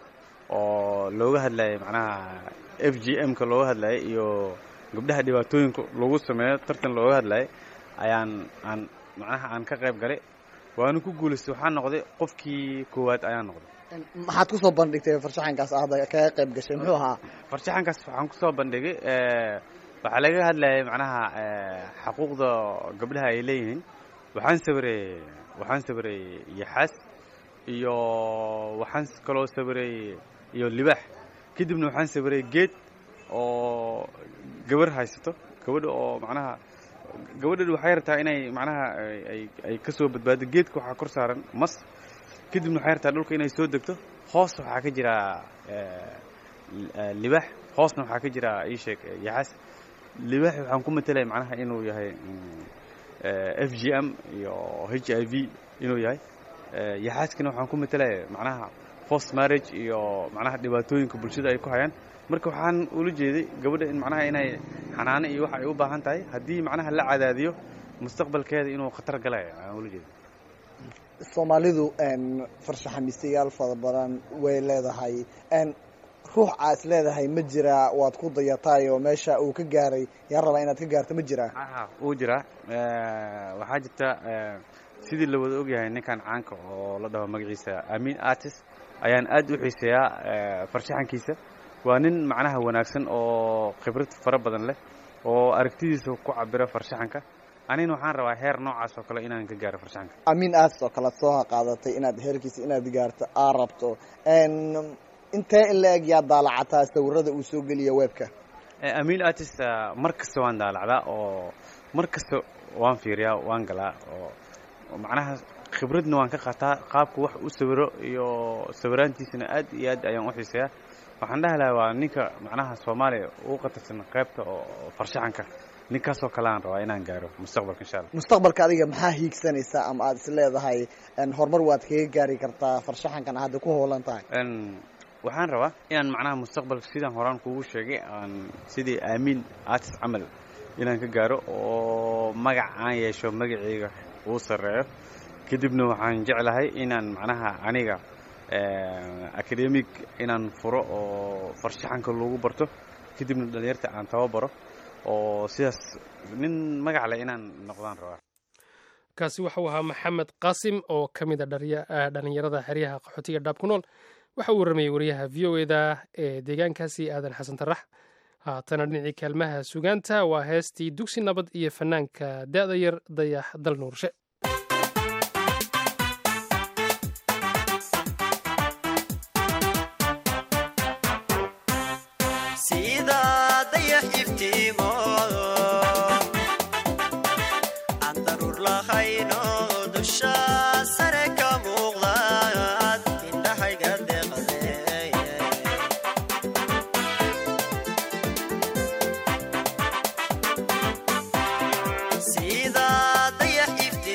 oo looga hadlayay macnaha f g m ka looga hadlayay iyo gabdhaha dhibaatooyinka lagu sameeyo tartan looga hadlayay ayaan aan macnaha aan ka qayb galay waana ku guulaystay waxaan noqday qofkii koowaad ayaan noqday maxaad ku soo bandhigtay farshaxankaas aad kaga qayb gashay muxuu ahaa farshaxankaas waxaan ku soo bandhigay eh, waxaa laga hadlayay macnaha eh, xaquuqda gabdhaha ay leeyihiin waxaan sawiray waxaan sawiray yaxaas iyo waxaan kaloo sawiray iyo libaax kadibna waxaan sawiray geed oo gabar haysato gabadha oo macnaha gabadhan waxay rabtaa inay macnaha ay- ay ay ka soo badbaado geedka waxaa kor saaran mas kadibna waxay rabtaa dhulka inay soo degto hoos waxaa ka jira eh, li- eh, libaax hoosna waxaa ka jira ii sheeg eh, yaxaas libaax waxaan ku matelaya macnaha inuu yahay mm, eh, f g m iyo h i v inuu yahay Eh, yaxaaskana waxaan ku matelaya macnaha post marriage iyo macnaha dhibaatooyinka bulshada ay ku hayaan marka waxaan ula jeeday gabadha in macnaha inay xanaano iyo waxa ay u baahan tahay haddii macnaha la cadaadiyo mustaqbalkeeda inuu khatar galaya aan ula jeeday soomaalidu n farshaxamiistayaal fara badan way leedahay n ruux aa is leedahay ma jiraa waad ku dayataay oo meesha uu ka gaaray yaa rabaa inaad ka gaarto ma jiraa aha wuu jiraa Eh, waxaa jirta eh, sidii la wada ogyahay ninkan caanka oo la dhaho magaciisa amin artist ayaan aad u xiiseeyaa eh, farshaxankiisa waa nin macnaha wanaagsan oo khibrad fara badan leh oo aragtidiisa ku cabira farshaxanka anina waxaan rabaa heer noocaas oo kale inaan ka gaaro farshaxanka amiin aas oo kalead soo qaadatay inaad heerkiisa inaad gaarto aa rabto n intee in la eg yaa daalacataa sawirada uu soo geliya webka Eh, amin artist ah, mar kasta waan daalacdaa oo mar kasta waan fiiriyaa waan galaa oo oo macnaha khibradna waan ka qaataa qaabku wax u sawiro iyo sawiraantiisana aad iyo aad ayaan u xiiseeyaa waxaan dhahi lahaa waa ninka macnaha soomaaliya ugu qatarsan qaybta oo oo farshaxanka ninkaasoo kale aan rabaa inaan gaaro mustaqbalka insha allah mustaqbalka adiga maxaa hiigsanaysaa ama aad is leedahay n horumar waad kaga gaari kartaa farshaxankan hadda ku hoolan tahay n waxaan rabaa inaan macnaha mustaqbalka sidaan horaan kugu sheegay aan sidii aamin artist camal inaan ka gaaro oo magac aan yeesho magacayga uu sarreeyo kadibna waxaan jeclahay inaan macnaha aniga academic inaan furo oo farshaxanka lagu barto kadibna dhalinyarta aan tababaro oo sidaas nin magac leh inaan noqdaan rabaa kaasi waxau ahaa maxamed qaasim oo ka mid a dharya- ah, dhallinyarada xeryaha qaxootiga dhaab ku nool waxa uu waramayey wariyaha v o eda ee deegaankaasi aadan xasan tarax haatana dhinacii kaalmaha sugaanta waa heestii dugsi nabad iyo fanaanka da'da yar dayax dal nuurshe sida dayax iftiimo aan daruur lahayno dusha sare ka muuqdaad indhahayga deeqdee sida dayax iftiimo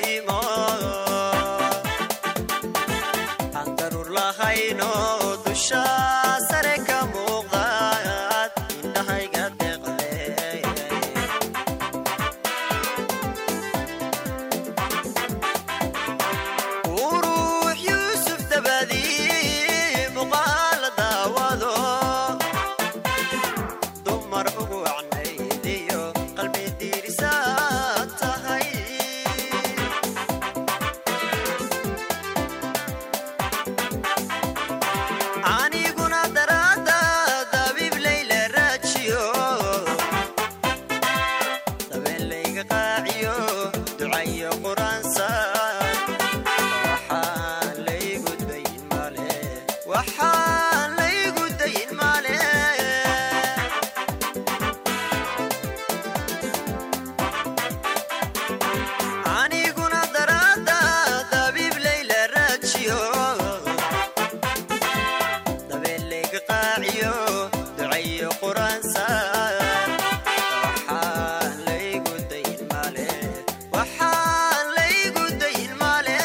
quraansa waxaan laygu dayn male waxaan laygu dayn male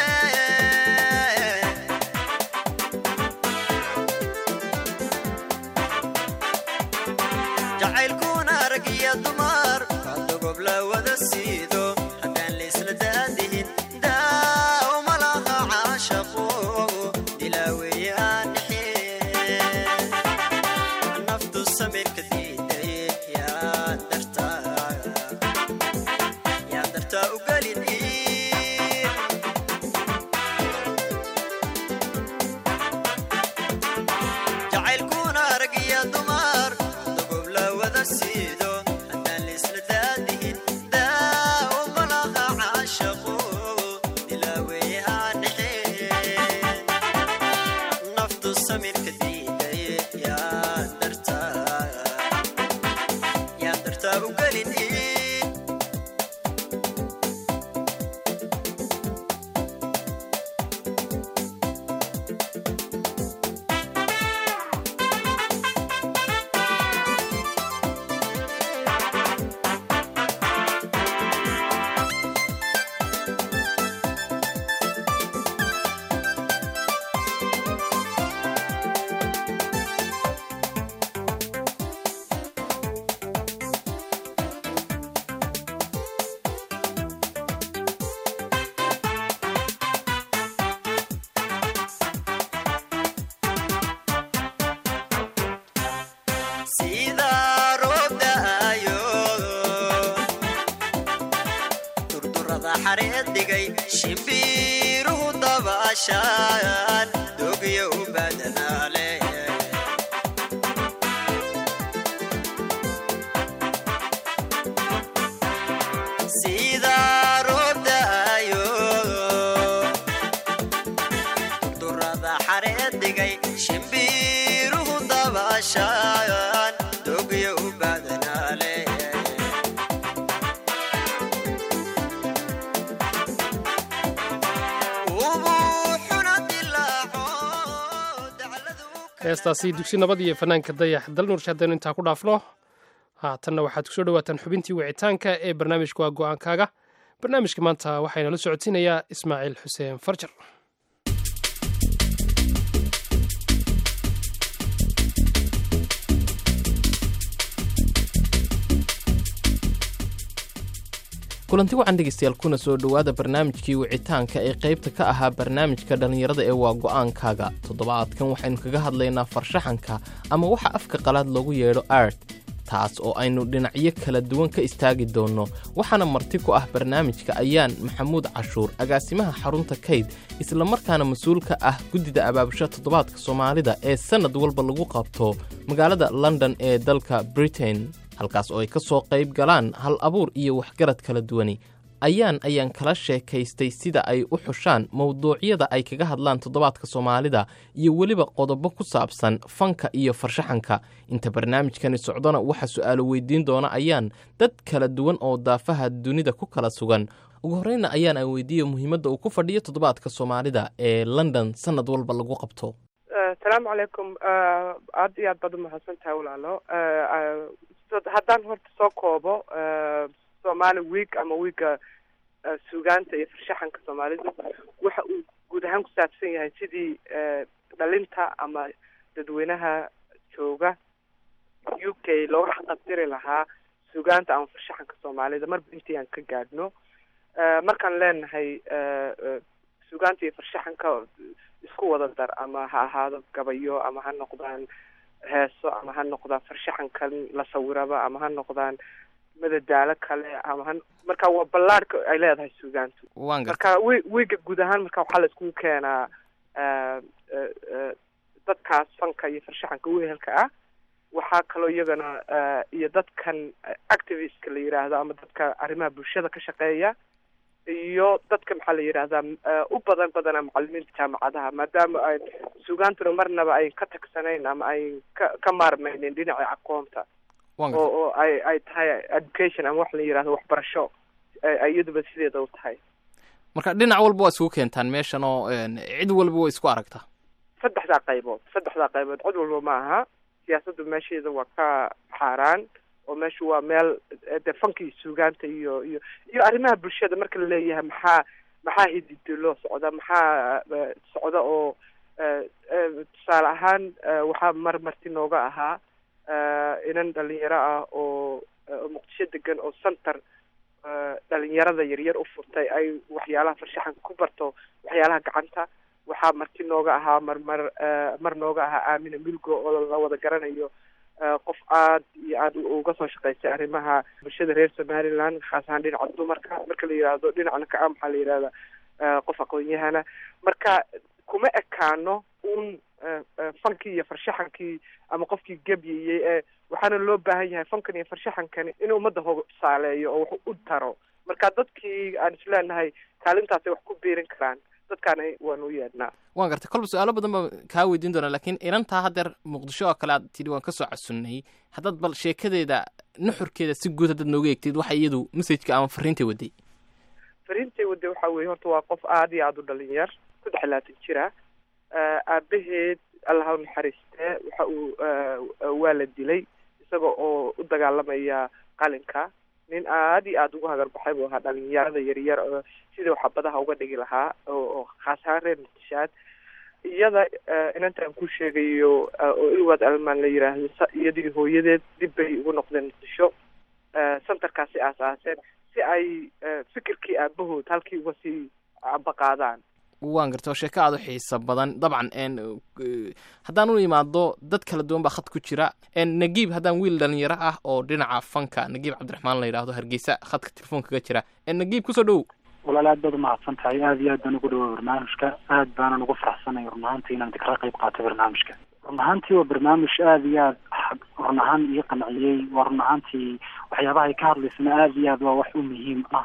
jacaylkuna rag iyo dumar kadogob la wada siido haddaan laysla daadihin daa uma laha caashaqo dilaaweeye aan dhexeen naftu samirka diiday yaa dartaa yaa dartaa u gelin jacaylkuna rag iyo dumar dogob la wada siido haddaan laysla daadihin daa uma laha caashaqo dilaaweeye aan dhexeen naftu samirka diiday yaa dartaa yaa dartaa u gelin sida roob da'ayo durdurada xareed dhigay shimbiiruhu dabaashaan dogyo u badanaale sida roob da'ayo durdurada xareed dhigay shimbiiruhu dabaashaan dogyo u badanaale ubuuxuna dilaaco heestaasi dugsi nabad iyo fanaanka dayax dalnuursha haddaynu intaa ku dhaafno haatanna waxaad kusoo dhawaataan xubintii wicitaanka ee barnaamijka waa go-aankaaga barnaamijka maanta waxaynala socodsiinayaa ismaaciil xuseen farjar kulanti wacan dhegeystayaal kuna soo dhowaada barnaamijkii wicitaanka ee qaybta ka ahaa barnaamijka dhallinyarada ee waa go'aankaaga toddobaadkan waxaynu kaga hadlaynaa farshaxanka ama waxa afka qalaad loogu yeedho art taas oo aynu dhinacyo kala duwan ka istaagi doonno waxaana marti ku ah barnaamijka ayaan maxamuud cashuur agaasimaha xarunta kayd islamarkaana mas-uulka ah guddida abaabusha toddobaadka soomaalida ee sannad walba lagu qabto magaalada london ee dalka britain halkaas oo ay ka soo qayb galaan hal abuur iyo waxgarad kala duwani ayaan ayaan kala sheekaystay sida ay u xushaan mowduucyada ay kaga hadlaan toddobaadka soomaalida iyo weliba qodobo ku saabsan fanka iyo farshaxanka inta barnaamijkani socdona waxaa su'aalo weydiin doona ayaan dad kala duwan oo daafaha dunida ku kala sugan ugu horreyna ayaan aan weydiiya muhiimadda uu ku fadhiyo toddobaadka soomaalida ee london sannad walba lagu qabto asalaamu calaykum aad iyo aad baad umahadsan tahay walaalo haddaan horta soo koobo somali week ama wiiga suugaanta iyo farshaxanka soomaalidu waxa uu guud ahaan ku saabsan yahay sidii dhalinta ama dadweynaha jooga u k looga xaqabtiri lahaa suugaanta ama farshaxanka soomaalida marba intii aan ka gaadhno markaan leenahay suugaanta iyo farshaxanka isku wada dar ama ha ahaado gabayo ama ha noqdaan heeso ama ha noqdaan farshaxankan la sawiraba ama ha noqdaan madadaalo kale ama ha marka waa ballaadhka ay leedahay suugaantu waan garta marka wi wiiga guud ahaan marka waxaa la iskugu keenaa dadkaas fanka iyo farshaxanka wehelka ah waxaa kaloo iyagana iyo dadkan activistka la yidhaahdo ama dadka arrimaha bulshada ka shaqeeya iyo dadka maxaa la yidhahdaa u badan badana macalimiinta jaamacadaha maadaama ay suugaantuna marnaba ay ka tagsanayn ama ay ka ka maarmaynin dhinaca aqoonta waan oo garta oo ay ay tahay education ama wax la yidhahdo waxbarasho ay iyaduba sideeda u tahay marka dhinac walba waa isugu keentaan meeshan oo een, cid walba waa isku aragtaa saddexdaa qaybood saddexdaa qaybood cid walba ma aha siyaasaddu meesheeda waa ka xaaraan oo meeshu waa meel dee fanka iyo suugaanta iyo iyo iyo arrimaha bulshada marka la leeyahay maxaa maxaa hidido loo socda maxaa socda oo tusaale ahaan waxaa mar marti nooga ahaa inan dhalinyaro ah oo muqdisho degan oo center dhalinyarada yaryar u furtay ay waxyaalaha farshaxanka ku barto waxyaalaha gacanta waxaa marti nooga ahaa mar mar mar nooga ahaa aamina milgo oo la wada garanayo qof aad iyo aad uga soo shaqaystay arrimaha bulshada reer somaliland khaas ahaan dhinaca dumarka marka la yidhaahdo dhinacna ka ah maxaa la yidhahda qof aqoon-yahana marka kuma ekaano un fankii iyo farshaxankii ama qofkii gebyayey ee waxaana loo baahan yahay fankan iyo farshaxankani inuu ummadda hoga tusaaleeyo oo wax u taro marka dadkii aan isleenahay kaalintaasay wax ku biirin karaan dadkaana waanu u yeedhnaa waan gartay kolba su-aalo badan baa kaa weydiin doonaa laakiin inantaa haddeer muqdisho oo kale aad tidhi waan kasoo casunnay haddaad bal sheekadeeda nuxurkeeda si guud haddaad nooga eegtid waxa iyadu messajka ama fariintay waday fariintay waday waxaa weeye horta waa qof aada iyo aada u dhalinyar saddex iyo labaatan jira aabaheed allaha u naxariistee waxa uu waa la dilay isaga oo u dagaalamaya qalinka nin aada iyo aada ugu hagarbaxay buu ahaa dhalinyarada yaryar oo sidii xabadaha uga dhigi lahaa oo khaas ahaan reer muqdishaad iyada inantaan ku sheegayo oo ilwaad almaan la yiraahdo iyadii hooyadeed dib bay ugu noqdeen muqdisho centerkaasi aas-aaseen si ay fikirkii aabahood halkii uga sii ambaqaadaan waan garta oo sheeko aada u xiisa badan dabcan haddaan u imaado dad kala duwan baa khad ku jira nagiib haddaan wiil dhalinyaro ah oo dhinaca fanka nagiib cabdiraxmaan la yidhaahdo hargeysa khadka telefoonkaga jira nagiib kusoo dhowow walaal aad baad umahadsan tahay aada iyo aad baan ugu dhawaa barnaamijka aad baanan ugu faraxsanay run ahaantii inaan kala qayb qaato barnaamijka run ahaantii waa barnaamij aada iyo aad run ahaan ii qanciyey waa run ahaantii waxyaabaha ay ka hadlaysana aada iyo aad waa wax u muhiim ah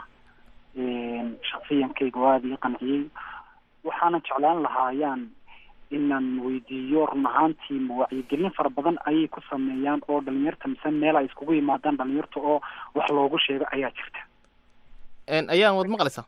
shaksiyankayga oo aada ii qanciyey waxaana jeclaan lahaa ayaan inaan weydiiyo run ahaantii ma wacyigelin fara badan ayay ku sameeyaan oo dhalinyarta mise meel ay iskugu yimaadaan dhalinyarta oo wax loogu sheego ayaa jirta ayaan wad maqlaysaa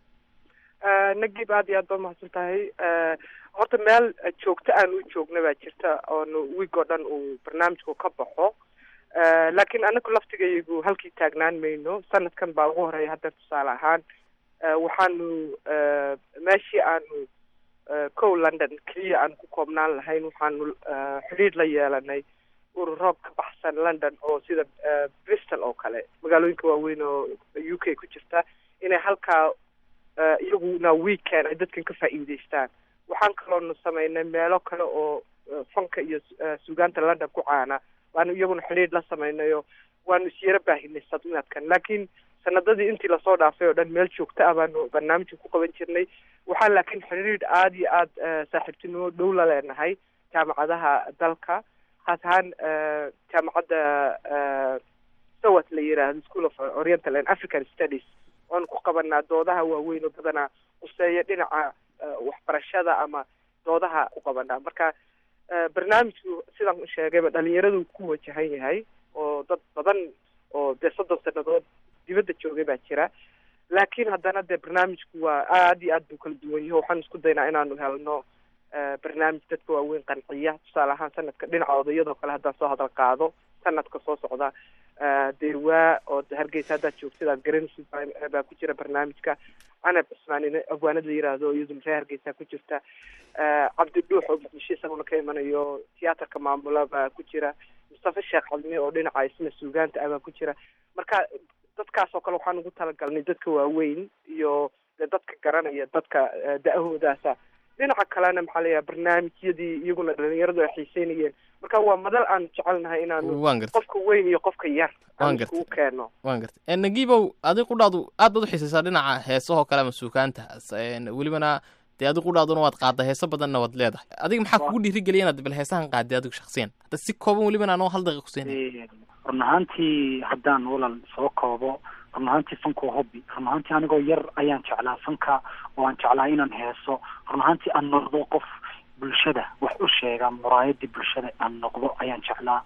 nagib aada iyo aad baa mahadsan tahay horta meel joogto aan u joogna baa jirta oonu wiig oo dhan uu barnaamijku ka baxo laakiin anagu laftigaygu halkii taagnaan mayno sanadkan baa ugu horeeya hadda tusaale ahaan waxaanu meeshii aanu kow london keliya aan ku koobnaan lahayn waxaanu xidhiidh la yeelanay ururo ka baxsan london oo sida bristol oo kale magaalooyinka waaweyn oo u k ku jirta inay halkaa iyaguna weekend ay dadkan ka faa'iideystaan waxaan kaloonu samaynay meelo kale oo fanka iyo suugaanta london ku caana waanu iyaguna xidhiidh la samaynayo waanu isyaro baahinay sadnaadkan laakiin sanadadii intii lasoo dhaafay oo dhan meel joogto ah baanu barnaamijka ku qaban jirnay waxaan laakiin xidhiidh aada iyo aada saaxiibtinimo dhow la leenahay jaamacadaha dalka khaas ahaan jaamacadda sawat la yiraahdo school of oriental and african studies waanu ku qabanaa doodaha waaweyn oo badanaa quseeya dhinaca waxbarashada ama doodaha u qabanaa marka barnaamijku sidaan u sheegayba dhalinyaradu ku wajahan yahay oo dad badan oo dee soddon sanadood dibadda joogay baa jira laakiin haddana dee barnaamijku waa aada iyo aad buu kala duwan yaho waxaan isku daynaa inaanu helno barnaamij dadka waaweyn qanciya tusaale ahaan sanadka dhinaca odayadoo kale haddaan soo hadal qaado sanadka soo socda deerwaa oo hargeysa haddaad joogtid aad garanaysid baa ku jira barnaamijka canab cismaan in abwaanad la yiraahdo iyaduna reer hargeysa ku jirta cabdi dhuux oo muqdisho isaguna ka imanayo tiyaatarka maamula baa ku jira mustafa sheekh cadmi oo dhinaca isna suugaanta ah baa ku jira marka dadkaas oo kale waxaan ugu talagalnay dadka waaweyn iyo de dadka garanaya dadka da-ahoodaasa dhinaca kalena maxaa la yaha barnaamijyadii iyaguna dhalinyaradu ay xiiseynayeen marka waa madal aan jecelnahay inaanu waan gartay qofka weyn iyo qofka yar waan aan gartay iskugu keeno waan gartay nagiibow adi qudhaadu aad baad u xiisaysaa dhinaca heesahoo kale ama suukaanta welibana dee adi qudhaaduna waad qaadda heeso badanna waad leedahay adiga maxaa kugu dhiirigeliya inaad bal heesahan qaadday adigu shaksiyan hadda si kooban welibana anoo hal daqiiq kusiinay run ahaantii haddaan walal soo koobo run ahaantii fanka waa hobby run ahaantii anigoo yar ayaan jeclaa fanka oo aan jeclaa inaan heeso run ahaantii aan noqdo qof bulshada wax u sheega muraayadii bulshada aan noqdo ayaan jeclaa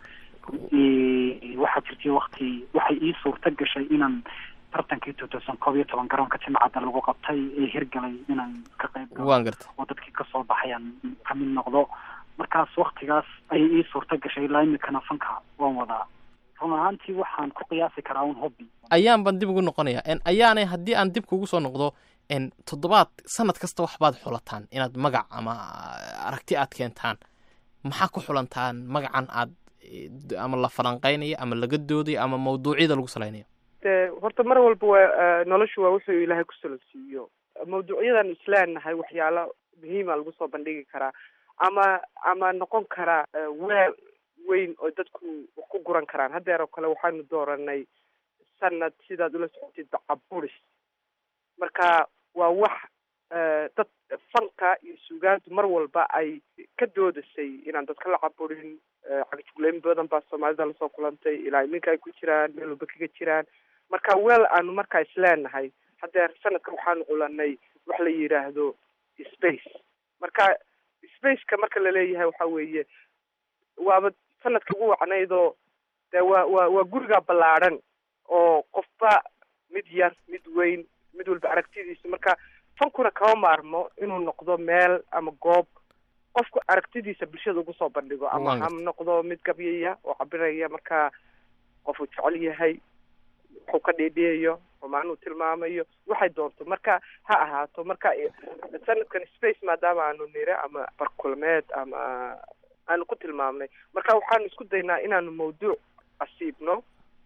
waxaa jirtay wakti waxay ii suurta gashay inaan tartankii two thousand koob iyo toban garoonka jimcadda lagu qabtay ee hirgalay inaan ka qayb galo waan gartay oo dadkii kasoo baxay aan kamid noqdo markaas waktigaas ayay ii suurta gashay ilaa imikana fanka waan wadaa run ahaantii waxaan ku qiyaasi karaa un hobby ayaan baan dib ugu noqonaya n ayaanay haddii aan dib kugu soo noqdo n toddobaad sanad kasta waxbaad xulataan inaad magac ama aragti aad keentaan maxaa ku xulantaan magacan aad eh, ama la falanqaynayo ama laga doodayo ama mawduucyada lagu salaynayo de horta mar walba waa noloshu waa wuxuu ilaahay ku solonsiiyo mawduucyadan isleenahay waxyaalo muhiima lagu soo bandhigi karaa ama ama noqon karaa eh, weel weyn oo dadku wax ku guran karaan haddeer oo kale waxaanu dooranay sanad sidaad ula socotid bacaburis marka waa wax eh, dad fanka iyo suugaantu mar walba ay ka doodasay inaan dadka la caburin eh, cagajugleyn badan baa soomaalida lasoo kulantay ilaa iminka ay ku jiraan meel walba kaga jiraan marka weel aanu markaa isleenahay haddeer sanadka waxaanu culanay wax la yidhaahdo space marka spaceka marka laleeyahay waxa weeye waaba sanadka ugu wacnaydoo de waa waa waa guriga ballaadhan oo qofba mid yar mid weyn mid walba aragtidiisa marka fankuna kama maarmo inuu noqdo meel ama goob qofku aragtidiisa bulshada ugu soo bandhigo ama Waan ha gartay. noqdo mid gabyaya oo cabiraya marka qofuu jecel yahay wuxuu ka dhiidhiyayo rumaan uu tilmaamayo waxay doonto marka ha ahaato marka eh, sanadkan space maadaama aanu nire ama barkulmeed ama aanu ku tilmaamnay marka waxaanu isku daynaa inaanu mawduuc asiibno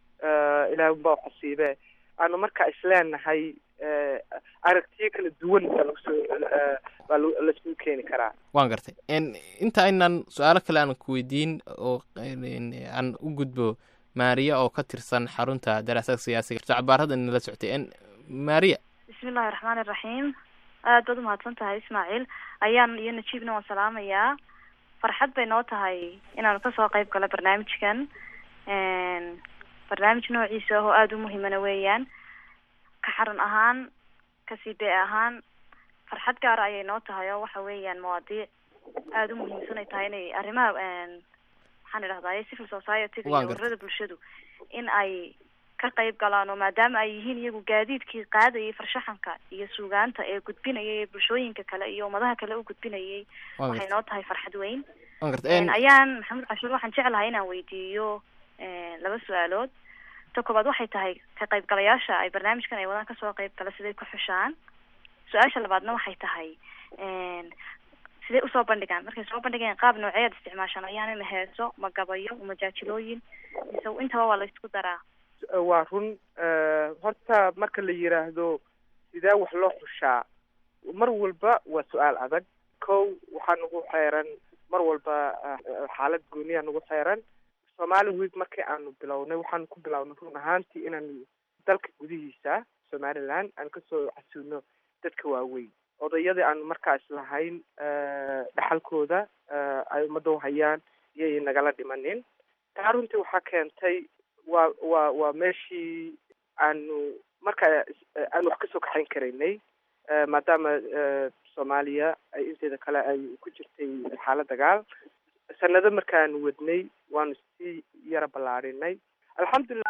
eh, ilaahay unbaa wax asiibe aanu marka isleenahay eh, aragtiyo kala duwan baa lagu soo eh, baa lagu- laiskugu keeni karaa waan gartay n inta aynan su-aalo kale aan ku weydiin oo n- aan u gudbo maariya oo ka tirsan xarunta daraasaadka siyaasiga jacbaarada nala socotay n maariya bismillahi raxmaani raxiim aad baad umahadsan tahay ismaaciil ayaan iyo najiibna waan salaamayaa farxad bay noo tahay inaanu kasoo qayb galo barnaamijkan Een, barnaamij noociisa ah oo aada u muhiimana weeyaan ka xaran ahaan ka c b ahaan farxad gaara ayay noo tahay oo waxa weeyaan mawaadiic aada u muhiimsan ay tahay inay arrimaha een, maxaan idhahdaye civil society Waan iyo gartay. ururada bulshadu in ay ka qayb galaan oo maadaama ay yihiin iyagu gaadiidkii qaadayay farshaxanka iyo suugaanta ee gudbinayay ee bulshooyinka kale iyo ummadaha kale u gudbinayay Waan waxay gartay. noo tahay farxad weyn waan gartay Een, n ayaan maxamed cashuur waxaan jeclahay inaan weydiiyo een, laba su-aalood ta koobaad waxay tahay ka qaybgalayaasha ay barnaamijkan ay wadaan kasoo qayb gala siday ku xushaan su-aasha labaadna waxay tahay een, sidee usoo bandhigaan markay soo bandhigayaan qaab nooceed isticmaashaan ayaan ma heeso ma gabayo ma jaajilooyin mise intaba waa la isku daraa waa run eh, horta marka la yiraahdo sidee wax loo xushaa mar walba waa su-aal adag kow waxaa nagu xeeran mar walba eh, xaalad gooniya nagu xeeran somali week markii aanu bilownay waxaanu ku bilownay run ahaantii inaanu dalka gudihiisa somaliland aan kasoo casuuno dadka waaweyn odayadii aanu markaas lahayn eh, dhaxalkooda eh, ay ummadda u hayaan iyay nagala dhimanin taa runtii waxaa keentay waa waa waa meeshii aanu marka eh, aanu wax kasoo kaxayn karaynay eh, maadaama eh, soomaaliya ay inteeda kale ay ku jirtay xaalad dagaal sanado markaanu wadnay waanu sii yara ballaadhinay alxamdulilah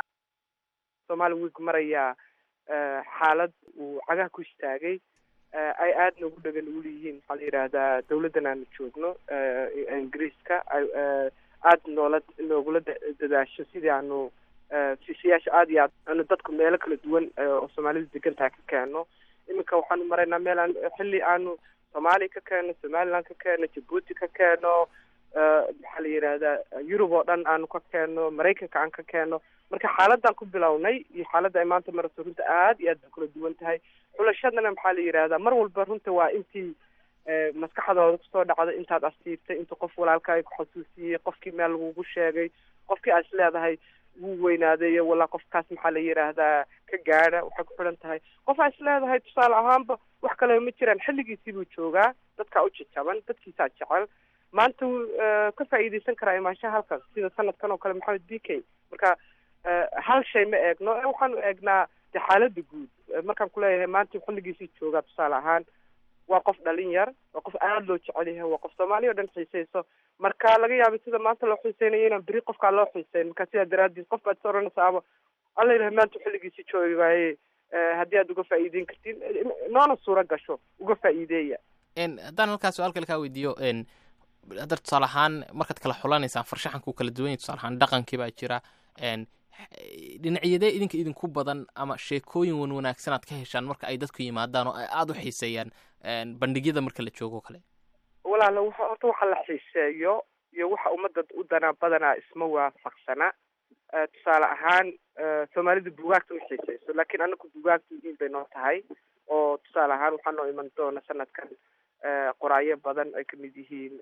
somali week marayaa eh, xaalad uu cagaha ku istaagay eh, ay aada noogu dhagan ugu leeyihiin waxaa la yidhaahdaa dawladdan aanu joogno eh, ee ingiriiska ay eh, aada noola noogula da- dadaasho sidii aanu eh, fiisayaasha aada iyo aad aanu dadku meelo kala duwan eh, oo soomaalidu degan tahay ka keeno iminka waxaanu maraynaa meel aan xilli aanu soomaaliya ka keeno somaliland ka keeno jabuuti ka keeno eh, maxaa la yidhaahdaa yurub oo dhan aanu ka keeno maraykanka aan ka keeno marka xaaladaan ku bilownay iyo xaaladda ay maanta marayso runta aada iyo aad bay kula duwan tahay xulashadana maxaa la yidhaahdaa mar walba runta waa intii eh, maskaxdooda kusoo dhacda intaad asiibtay inta qof walaalka ay ku xasuusiyey qofkii meel lagugu sheegay qofkii aad is leedahay wuu weynaaday walaa qofkaas maxaa la yidhaahdaa ka gaadha waxay ku xidhan tahay qof aa is leedahay tusaale ahaanba wax kaleba ma jiraan xilligiisii buu joogaa dadkaa u jajaban dadkiisaa jecel maanta wuu eh, ka faa'iidaysan karaa imaanshaha halkan sida sanadkan oo kale maxamed b k marka eh, hal shay ma eegno ee waxaanu eegnaa de xaaladda guud Eh, markaan kuleeyahay maanta xilligiisii joogaa tusaale ahaan waa qof dhalin yar waa qof aada loo jecel yahay waa qof soomaaliya o dhan xiiseyso marka laga yaabay sida maanta loo xiiseynayo inaan beri qofkaa loo xiiseyn marka sidaa daraaddeed qof baad is oranaysa ama alla yidhaha maanta xilligiisii joogi waaye eh, haddii aad uga faa'iideyn kartiin eh, noona suura gasho uga faa'iideeya n haddaan halkaas su-aal kale kaa weydiiyo n hadda tusaale ahaan markaad kala xulanaysaan farshaxanku kala duwan yahay tusaale ahaan dhaqankii baa jira n dhinacyadee idinka idinku badan ama sheekooyin wan wanaagsan aad ka heshaan marka ay dadku yimaadaan oo ay aada u xiiseeyaan bandhigyada marka la joogo kale walaala waxa horta waxa la xiiseeyo iyo waxa ummadda u danaa badanaa isma waafaqsana tusaale ahaan soomaalida bugaagta ma xiiseyso laakiin anaku bugaagta muhiim bay noo tahay oo tusaale ahaan waxaa noo iman doona sanadkan qoraayo badan ay kamid yihiin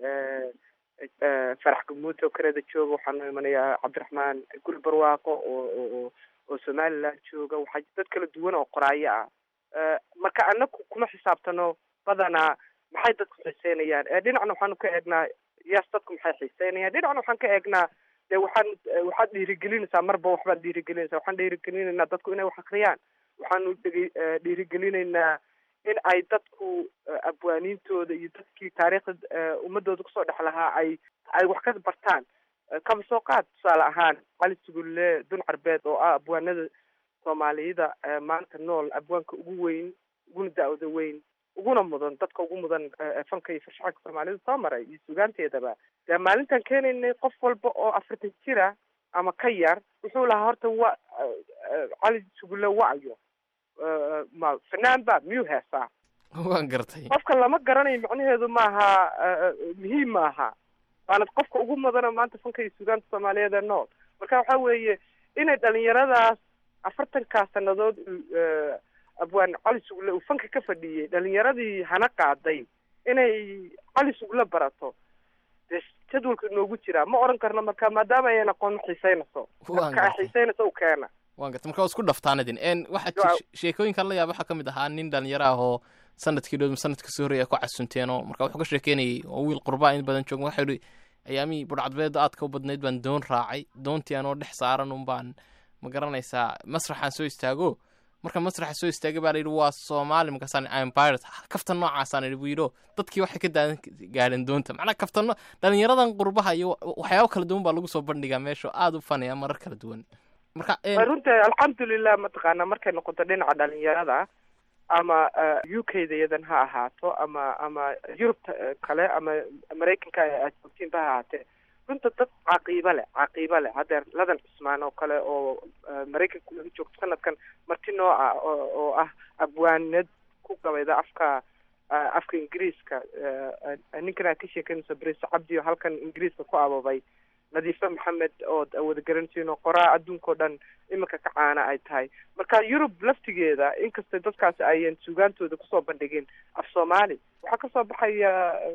farax gamuute oo kanada jooga waxaa noo imanayaa cabdiraxmaan guri barwaaqo oo oo oo somaliland jooga waxaa dad kala duwan oo qoraayo ah marka anaku kuma xisaabtano badanaa maxay dadku xiiseynayaan dhinacna waxaanu ka eegnaa yaas dadku maxay xiiseynayaan dhinacna waxaan ka eegnaa de waxaan waxaad dhiirigelinaysaa marba waxbaad dhiirigelinaysaa waxaan dhiirigelinaynaa dadku inay wax akriyaan waxaanu dhege dhiirigelinaynaa in ay dadku abwaaniintooda iyo dadkii taariikhda ummadooda kusoo dhex lahaa ay ay wax ka bartaan kaba soo qaad tusaale ahaan cali sugulle dun carbeed oo ah abwaanada soomaaliyada maanta nool abwaanka ugu weyn uguna da-da weyn uguna mudan dadka ugu mudan fanka iyo farshaxanka soomaalida soo maray iyo sugaanteedaba dee maalintan keenaynay qof walba oo afartan jira ama ka yar wuxuu lahaa horta wa cali sugulle wacyo ma fanaan ba miyuu heesaa waan gartay qofka lama garanayo macnaheedu maaha muhiim maaha waana qofka ugu mudana maanta fanka iyo sugaanta soomaaliyeed ee nool marka waxa weeye inay dhalinyaradaas afartankaa sanadood abwaan cali sugle uu fanka ka fadhiyey dhalinyaradii hana qaaday inay cali sugle barato dee jadwalka inoogu jiraa ma oran karno marka maadaama ayan aqoon ma xiiseynayso marka ay xiiseynayso u keena waan gartay marka waa isku dhaftaan idin n waxaa sheekooyinkan la yaab waxaa ka mid ahaa nin dhalinyaro ah oo sanadkii dhow sanadka soo horreeya ku casunteeno marka wuxuu ka sheekeynayay oo wiil qurbaa in badan jooga waxau yihi ayaamihii budhcadbeed aadka u badnayd baan doon raacay doontii anoo dhex saaran un baan ma garanaysaa masraxaan soo istaago marka masraxa soo istaagay baa la yidhi waa soomaali markaasaan im pirate kaftan noocaasaan idhi buu yidhi oo dadkii waxay ka daadan gaadheen doonta macnaha kaftano dhalinyaradan qurbaha iyo waxyaabo kala duwan baa lagu soo bandhigaa meesha oo aada u fanaya marar kala duwan marka runta alxamdulilah mataqaana markay noqoto dhinaca dhalinyarada ama u k da yadan ha ahaato ama ama yurubta kale ama maraykanka aad joogtiinba ha ahaatee runta dad caqiiba leh caqiiba leh hadeer ladan cusmaan oo kale oo maraykanka laga joogto sanadkan marti noo ah oo ah abwaanad ku gabayda afka afka ingiriiska ninkan aad ka sheekanayso brise cabdi oo halkan ingiriiska ku ababay nadiife maxamed oo wada garanaysiin oo qoraa adduunkao dhan iminka ka caana ay tahay marka yurub laftigeeda inkastay dadkaasi ayan sugaantooda kusoo bandhigin af soomaali waxaa kasoo baxaya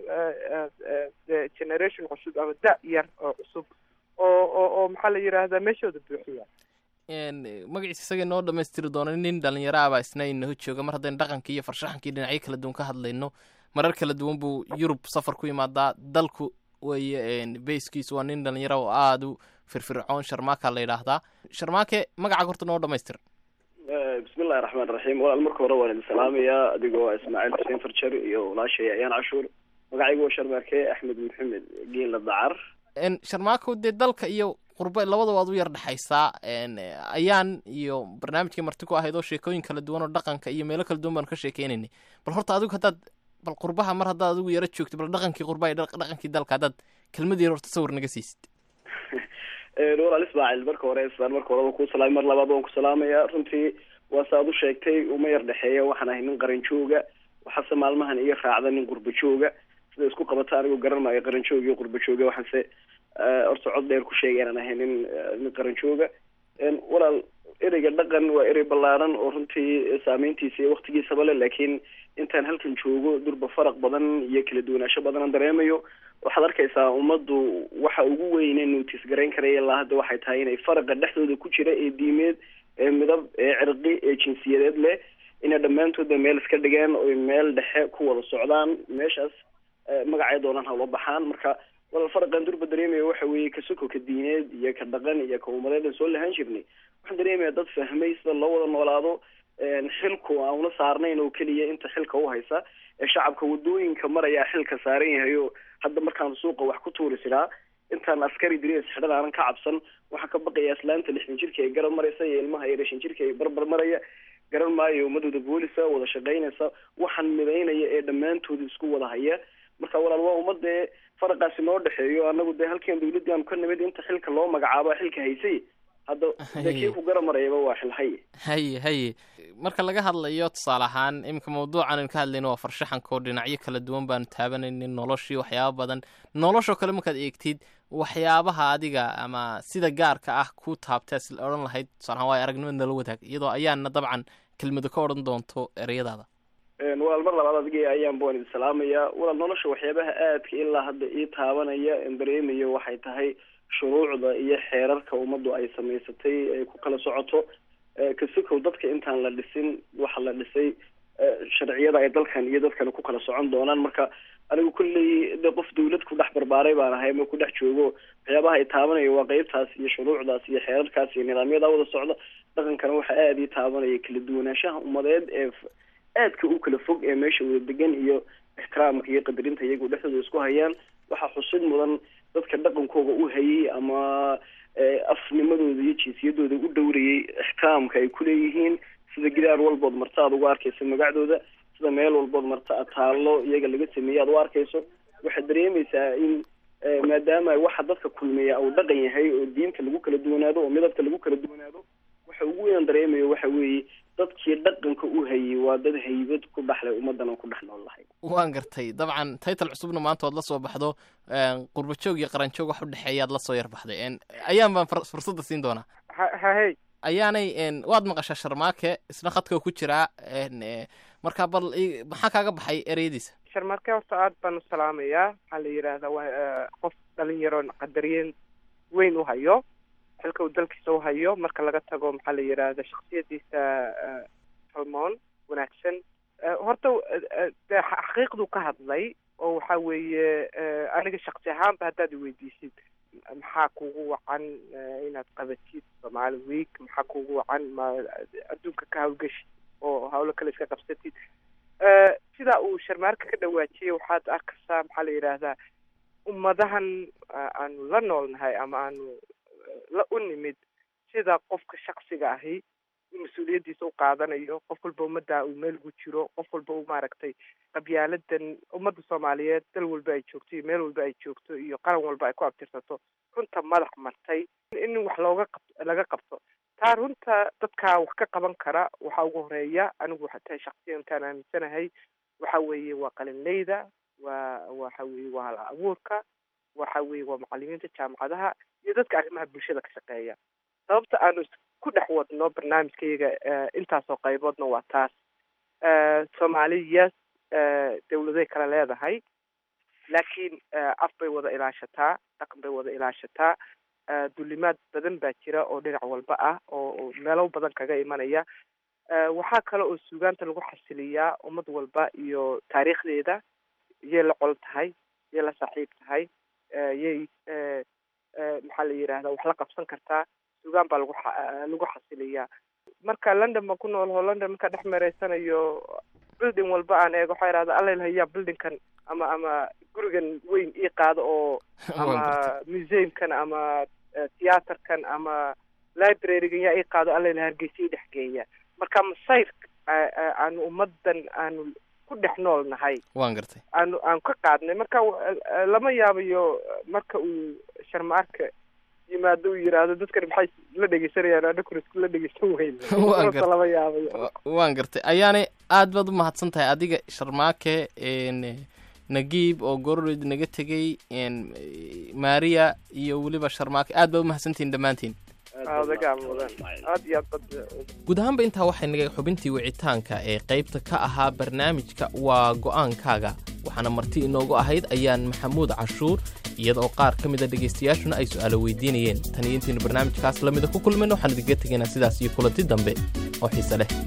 generation cusub ama da yar oo cusub oo oo oo maxaa la yidhaahdaa meeshooda buuxiya magaciisa isaga noo dhamaystiri doona nin dhalinyaro ah baa isna inaho jooga mar haddaynu dhaqankii iyo farshaxankii dhinacyo kala duwan ka hadlayno marar kala duwan buu yurub safar ku yimaadaa dalku weye bayskiisu waa nin dhalinyaro oo aada u firfircoon sharmaaka la yidhaahdaa sharmaake magacaaga horta noo dhamaystir bismillahi raxmaan raxiim walaal marka hore waan idin salaamayaa adigoo ismaaciil xuseen farjar iyo walaashay ayaan cashuur magacaygu waa sharmaarke axmed maxamed geela dacar sharmaako dee dalka iyo qurbe labadaba aad u yar dhexaysaa ayaan iyo barnaamijkii marti ku ahayd oo sheekooyin kala duwan oo dhaqanka iyo meelo kala duwan baanu ka sheekeynaynay bal horta adigu haddaad bal qurbaha mar haddaad adigu yaro joogto bal dhaqankii qurbaha iyo dhaqankii dalka haddaad kelmad yar horta sawir naga siisid walaal ismaaciil marka hore islaan marka horeba ku salaamay mar labaad waan ku salaamayaa runtii waa sa ad u sheegtay uma yar dhexeeya waxaan ahay nin qaran jooga waxaase maalmahan iga raacda nin qurba jooga sida isku qabata anigu garan maayo qaran jooga iyo qurba jooga waxaanse horta cod dheer ku sheegay inaan ahay nin nin qaran jooga walaal ereyga dhaqan waa erey ballaaran oo runtii saameyntiisa iyo waktigiisaba le laakiin intaan halkan joogo durba faraq badan iyo kala duwanaansho badan aan dareemayo waxaad arkaysaa ummaddu waxa ugu weyne nuutis garayn karaya ilaa hadda waxay tahay inay faraqa dhexdooda ku jira ee diimeed ee midab ee cirqi ee jinsiyadeed leh inay dhammaantooda meel iska dhigeen oy meel dhexe ku wada socdaan meeshaas magacay doonaan hawla baxaan marka walal faraqan durba dareemaya waxa weeye ka soko ka diineed iyo ka dhaqan iyo ka umadeed aan soo lahaan jirnay waxaan dareemaya dad fahmay sida loo wada noolaado xilku aan una saarnayn oo keliya inta xilka u haysa ee shacabka wadooyinka marayaa xilka saaran yahay oo hadda markaan suuqa wax ku tuuri siraa intaan askari diriis xidhan aanan ka cabsan waxaan ka baqaya islaanta lixdan jirka ee garab maraysa iyo ilmaha iyo dhashan jirka ee barbar maraya garan maayo ummadooda boolisa wada shaqaynaysa waxaan midaynaya ee dhammaantooda isku wada haya marka walaal waa umma dee faraqaasi noo dhexeeyo annagu dee halkeen dawladdii aanu ka nimid inta xilka loo magacaabo xilka haysay hadda dee kii ku garamarayaba waa xil haye haye haye marka laga hadlayo tusaale ahaan iminka mawduucan aynu ka hadlayno waa farshaxanka oo dhinacyo kala duwan baanu taabanaynin noloshii waxyaaba badan noloshoo kale markaad eegtid waxyaabaha adiga ama sida gaarka ah ku taabtee si odhan lahayd tusaale ahaan waa aragnimad nala wadaag iyadoo ayaana dabcan kelmado ka odhan doonto ereyadaada walaal mar labaad adiga ayaan baan idin salaamayaa walaal nolosha waxyaabaha aadka ilaa hadda ii taabanaya en dareemayo waxay tahay shuruucda iyo xeerarka ummaddu ay samaysatay ay ku kala socoto kasikow dadka intaan la dhisin waxa la dhisay sharciyada ay dalkan iyo dadkan ku kala socon doonaan marka anigu kulley de qof dawlad ku dhex barbaaray baan ahay ama ku dhex joogo waxyaabaha ay taabanaya waa qeybtaas iyo shuruucdaas iyo xeerarkaas iyo nidaamyada wada socda dhaqankana waxa aada ii taabanaya kala duwanaanshaha ummadeed ee aadka u kala fog ee meesha wada degan iyo ixtiraamka iyo qadarinta iyagu dhexdooda isku hayaan waxaa xusid mudan dadka dhaqankooga u hayay ama afnimadooda iyo jinsiyadooda u dhowrayay ixtiraamka ay kuleeyihiin sida gidaar walbood marta aad ugu arkayso magacdooda sida meel walbood marta aad taallo iyaga laga sameeyey aad u arkayso waxaad dareemaysaa in maadaama waxa dadka kulmiya uu dhaqan yahay oo diinta lagu kala duwanaado oo midabka lagu kala duwanaado waxa ugu weyn dareemayo waxa weeye dadkii dhaqanka u hayay waa dad haybad ku dhaxlay ummadan oo ku dhex nool lahay waan gartay dabcan taytal cusubna maanta ood la soo baxdo qurbajoog iyo qaranjoog wax u dhexeeyaad la soo yarbaxday ayaan baan fursadda siin doonaa hahey ayaanay waad maqashaa sharmaake isna khadka ku jiraa marka bal maxaa kaaga baxay ereyadiisa sharmaake horta aad baan u salaamayaa waxaa la yidhaahdaa waa qof dhalinyaro qadariyeen weyn u hayo xilka uu dalkiisa u hayo marka laga tago maxaa la yidhaahda shaksiyadiisa salmoon wanaagsan horta de xaqiiqduu ka hadlay oo waxa weeye aniga shaksi ahaanba haddaad iweydiisid maxaa kugu wacan inaad qabatid soomaali week maxaa kugu wacan ma adduunka ka hawlgeshid oo hawlo kale iska qabsatid sidaa uu sharmaarka ka dhawaajiyay waxaad arkaysaa maxaa la yidhaahdaa ummadahan aanu la noolnahay ama aanu la u nimid sida qofka shaksiga ahi mas-uuliyaddiisa u qaadanayo qof walba ummadda uu meel ugu jiro qof walba uu maaragtay qabyaaladan ummadda soomaaliyeed dal walba ay joogto iyo meel walba ay joogto iyo qaran walba ay ku abtirsato runta madax martay in wax looga qab laga qabto taa runta dadkaa wax ka qaban kara waxaa ugu horeeya anigu waxaa tahay shaksiyan intaan aaminsanahay waxa weeye waa qalinleyda waa waxa weeye waa hal abuurka waxa weeye waa macalimiinta jaamacadaha iyo dadka arrimaha bulshada ka shaqeeya sababta aanu ku dhex wadno barnaamijkayaga intaasoo qayboodna waa taas soomaaliyas dawladay kale leedahay laakiin af bay wada ilaashataa dhaqan bay wada ilaashataa dulimaad badan baa jira oo dhinac walba ah oo meelo badan kaga imanaya waxaa kale oo suugaanta lagu xasiliyaa ummad walba iyo taariikhdeeda yay la col tahay yay la saaxiib tahay yay maxaa la yidhahdaa wax la qabsan kartaa suugaan baa lagu lagu xasiliyaa marka london baan ku noolho london markaa dhex mareysanayo building walba aan eego waxaa idhahda alla ilahayaa buildingkan ama ama gurigan weyn ii qaado oo ama museumkan ama theaterkan ama librarygan yaa ii qaado alla ilaha hargeysa ii dhex geeya marka masayr aanu ummadan aanu ku dhex nool nahay waan gartay aanu aan ka qaadnay marka lama yaabayo marka uu sharmaarka yimaado uu yidhaahdo dadkan maxay la dhegeysanayaan anakuna iskula dhegeysan weyne lama yaabayo waan gartay ayaanay aad baad u mahadsan tahay adiga sharmaake nagiib oo gororid naga tegey maria iyo weliba sharmaake aad baad umahadsantihin dhammaantiin guud ahaanba intaa waxay naga xubintii wicitaanka ee qaybta ka ahaa barnaamijka waa go'aankaaga waxaana marti inoogu ahayd ayaan maxamuud cashuur iyadaoo qaar ka mida dhegaystayaashuna ay su'aalo weydiinayeen tan iyo intaynu barnaamijkaas lamida ku kulmayno waxaan idinkaga tegaynaa sidaas iyo kulanti dambe oo xiise leh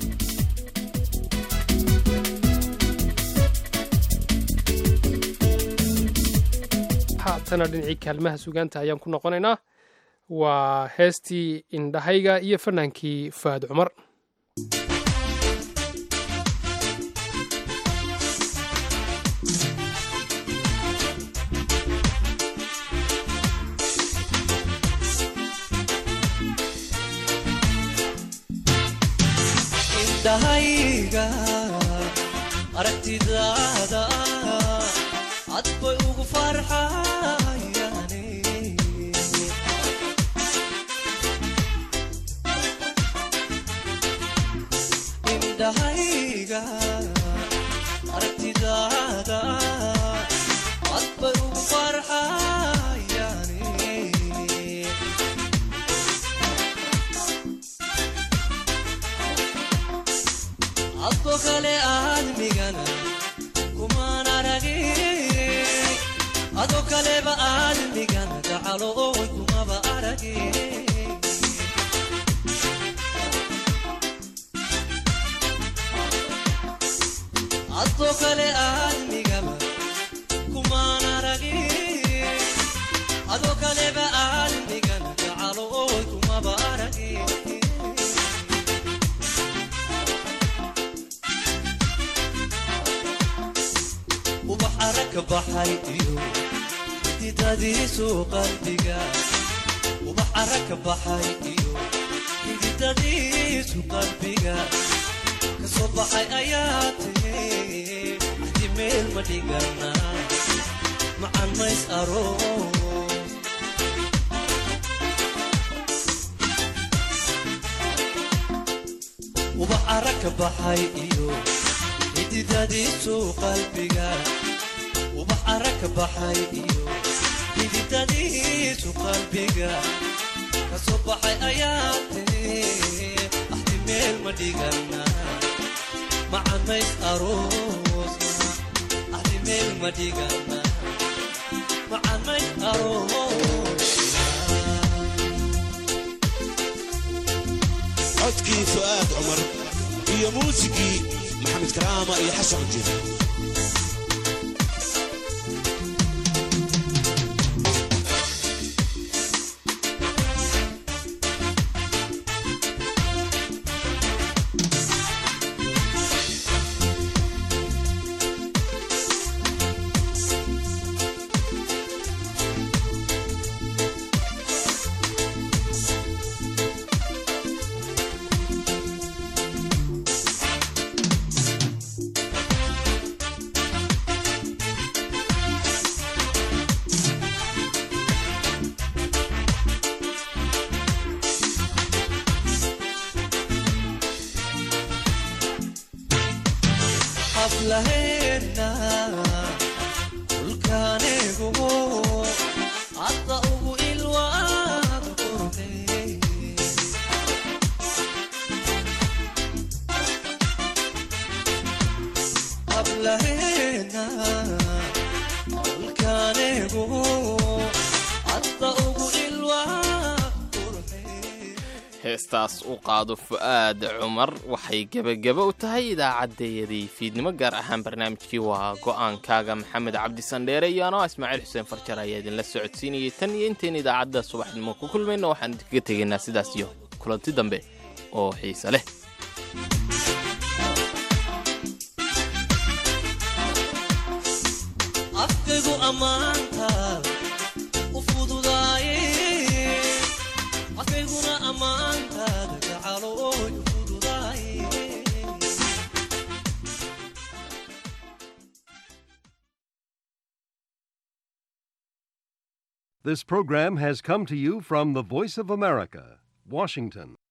haatana dhinacii kaalmaha sugaanta ayaan ku noqonaynaa waa heestii indhahayga iyo fannaankii faad cumar indhahayga aragtidaada adbay ugu farxayaane indhahayga aragtidaada adbay ugu farxayaane adko kale aadmigana kumaan aragin adoo kaleba aadmigana gacalo oy kumaba aragin adoo kale aadmigaba kumaan aragin adoo kaleba aadmigana gacalo oy kumaba aragin ubax aragka baxay iyo xididadiisu qalbiga ubax aragka baxay iyo xididadiisu qalbiga kasoo baxay ayaa tiri axdi meel ma dhigana macan mays aroos ubax aragka baxay iyo xididadiisu qalbiga ubax aragka baxay iyo xididadiisu qalbiga kasoo baxay ayaa tiri axdi meel ma dhigana macanays aroosna axdi meel ma dhigana macanays aroosna codkii fu'aad cumar iyo muusigii maxamed karaama iyo xasan jir hablaheena dhulkaaneegumo hadda ugu ilwaad qurxey hablaheena dhulkaaneegumo hadda ugu ilwaad heestaas u qaado fu'aad cumar waxay gebageba u tahay idaacaddayadii fiidnimo gaar ahaan barnaamijkii waa go'aankaaga maxamed cabdi sandheere iyo anoo ismaaciil xuseen farjar ayaa idinla socodsiinayay tan iyo intayn idaacadda subaxnimo ku kulmayno waxaan idinkaga tegaynaa sidaas iyo kulanti dambe oo xiise leh afkaygu ammaanta u fududaaye afkayguna ammaantaada gacalo oy u fududaaye This program has come to you from the Voice of America, Washington.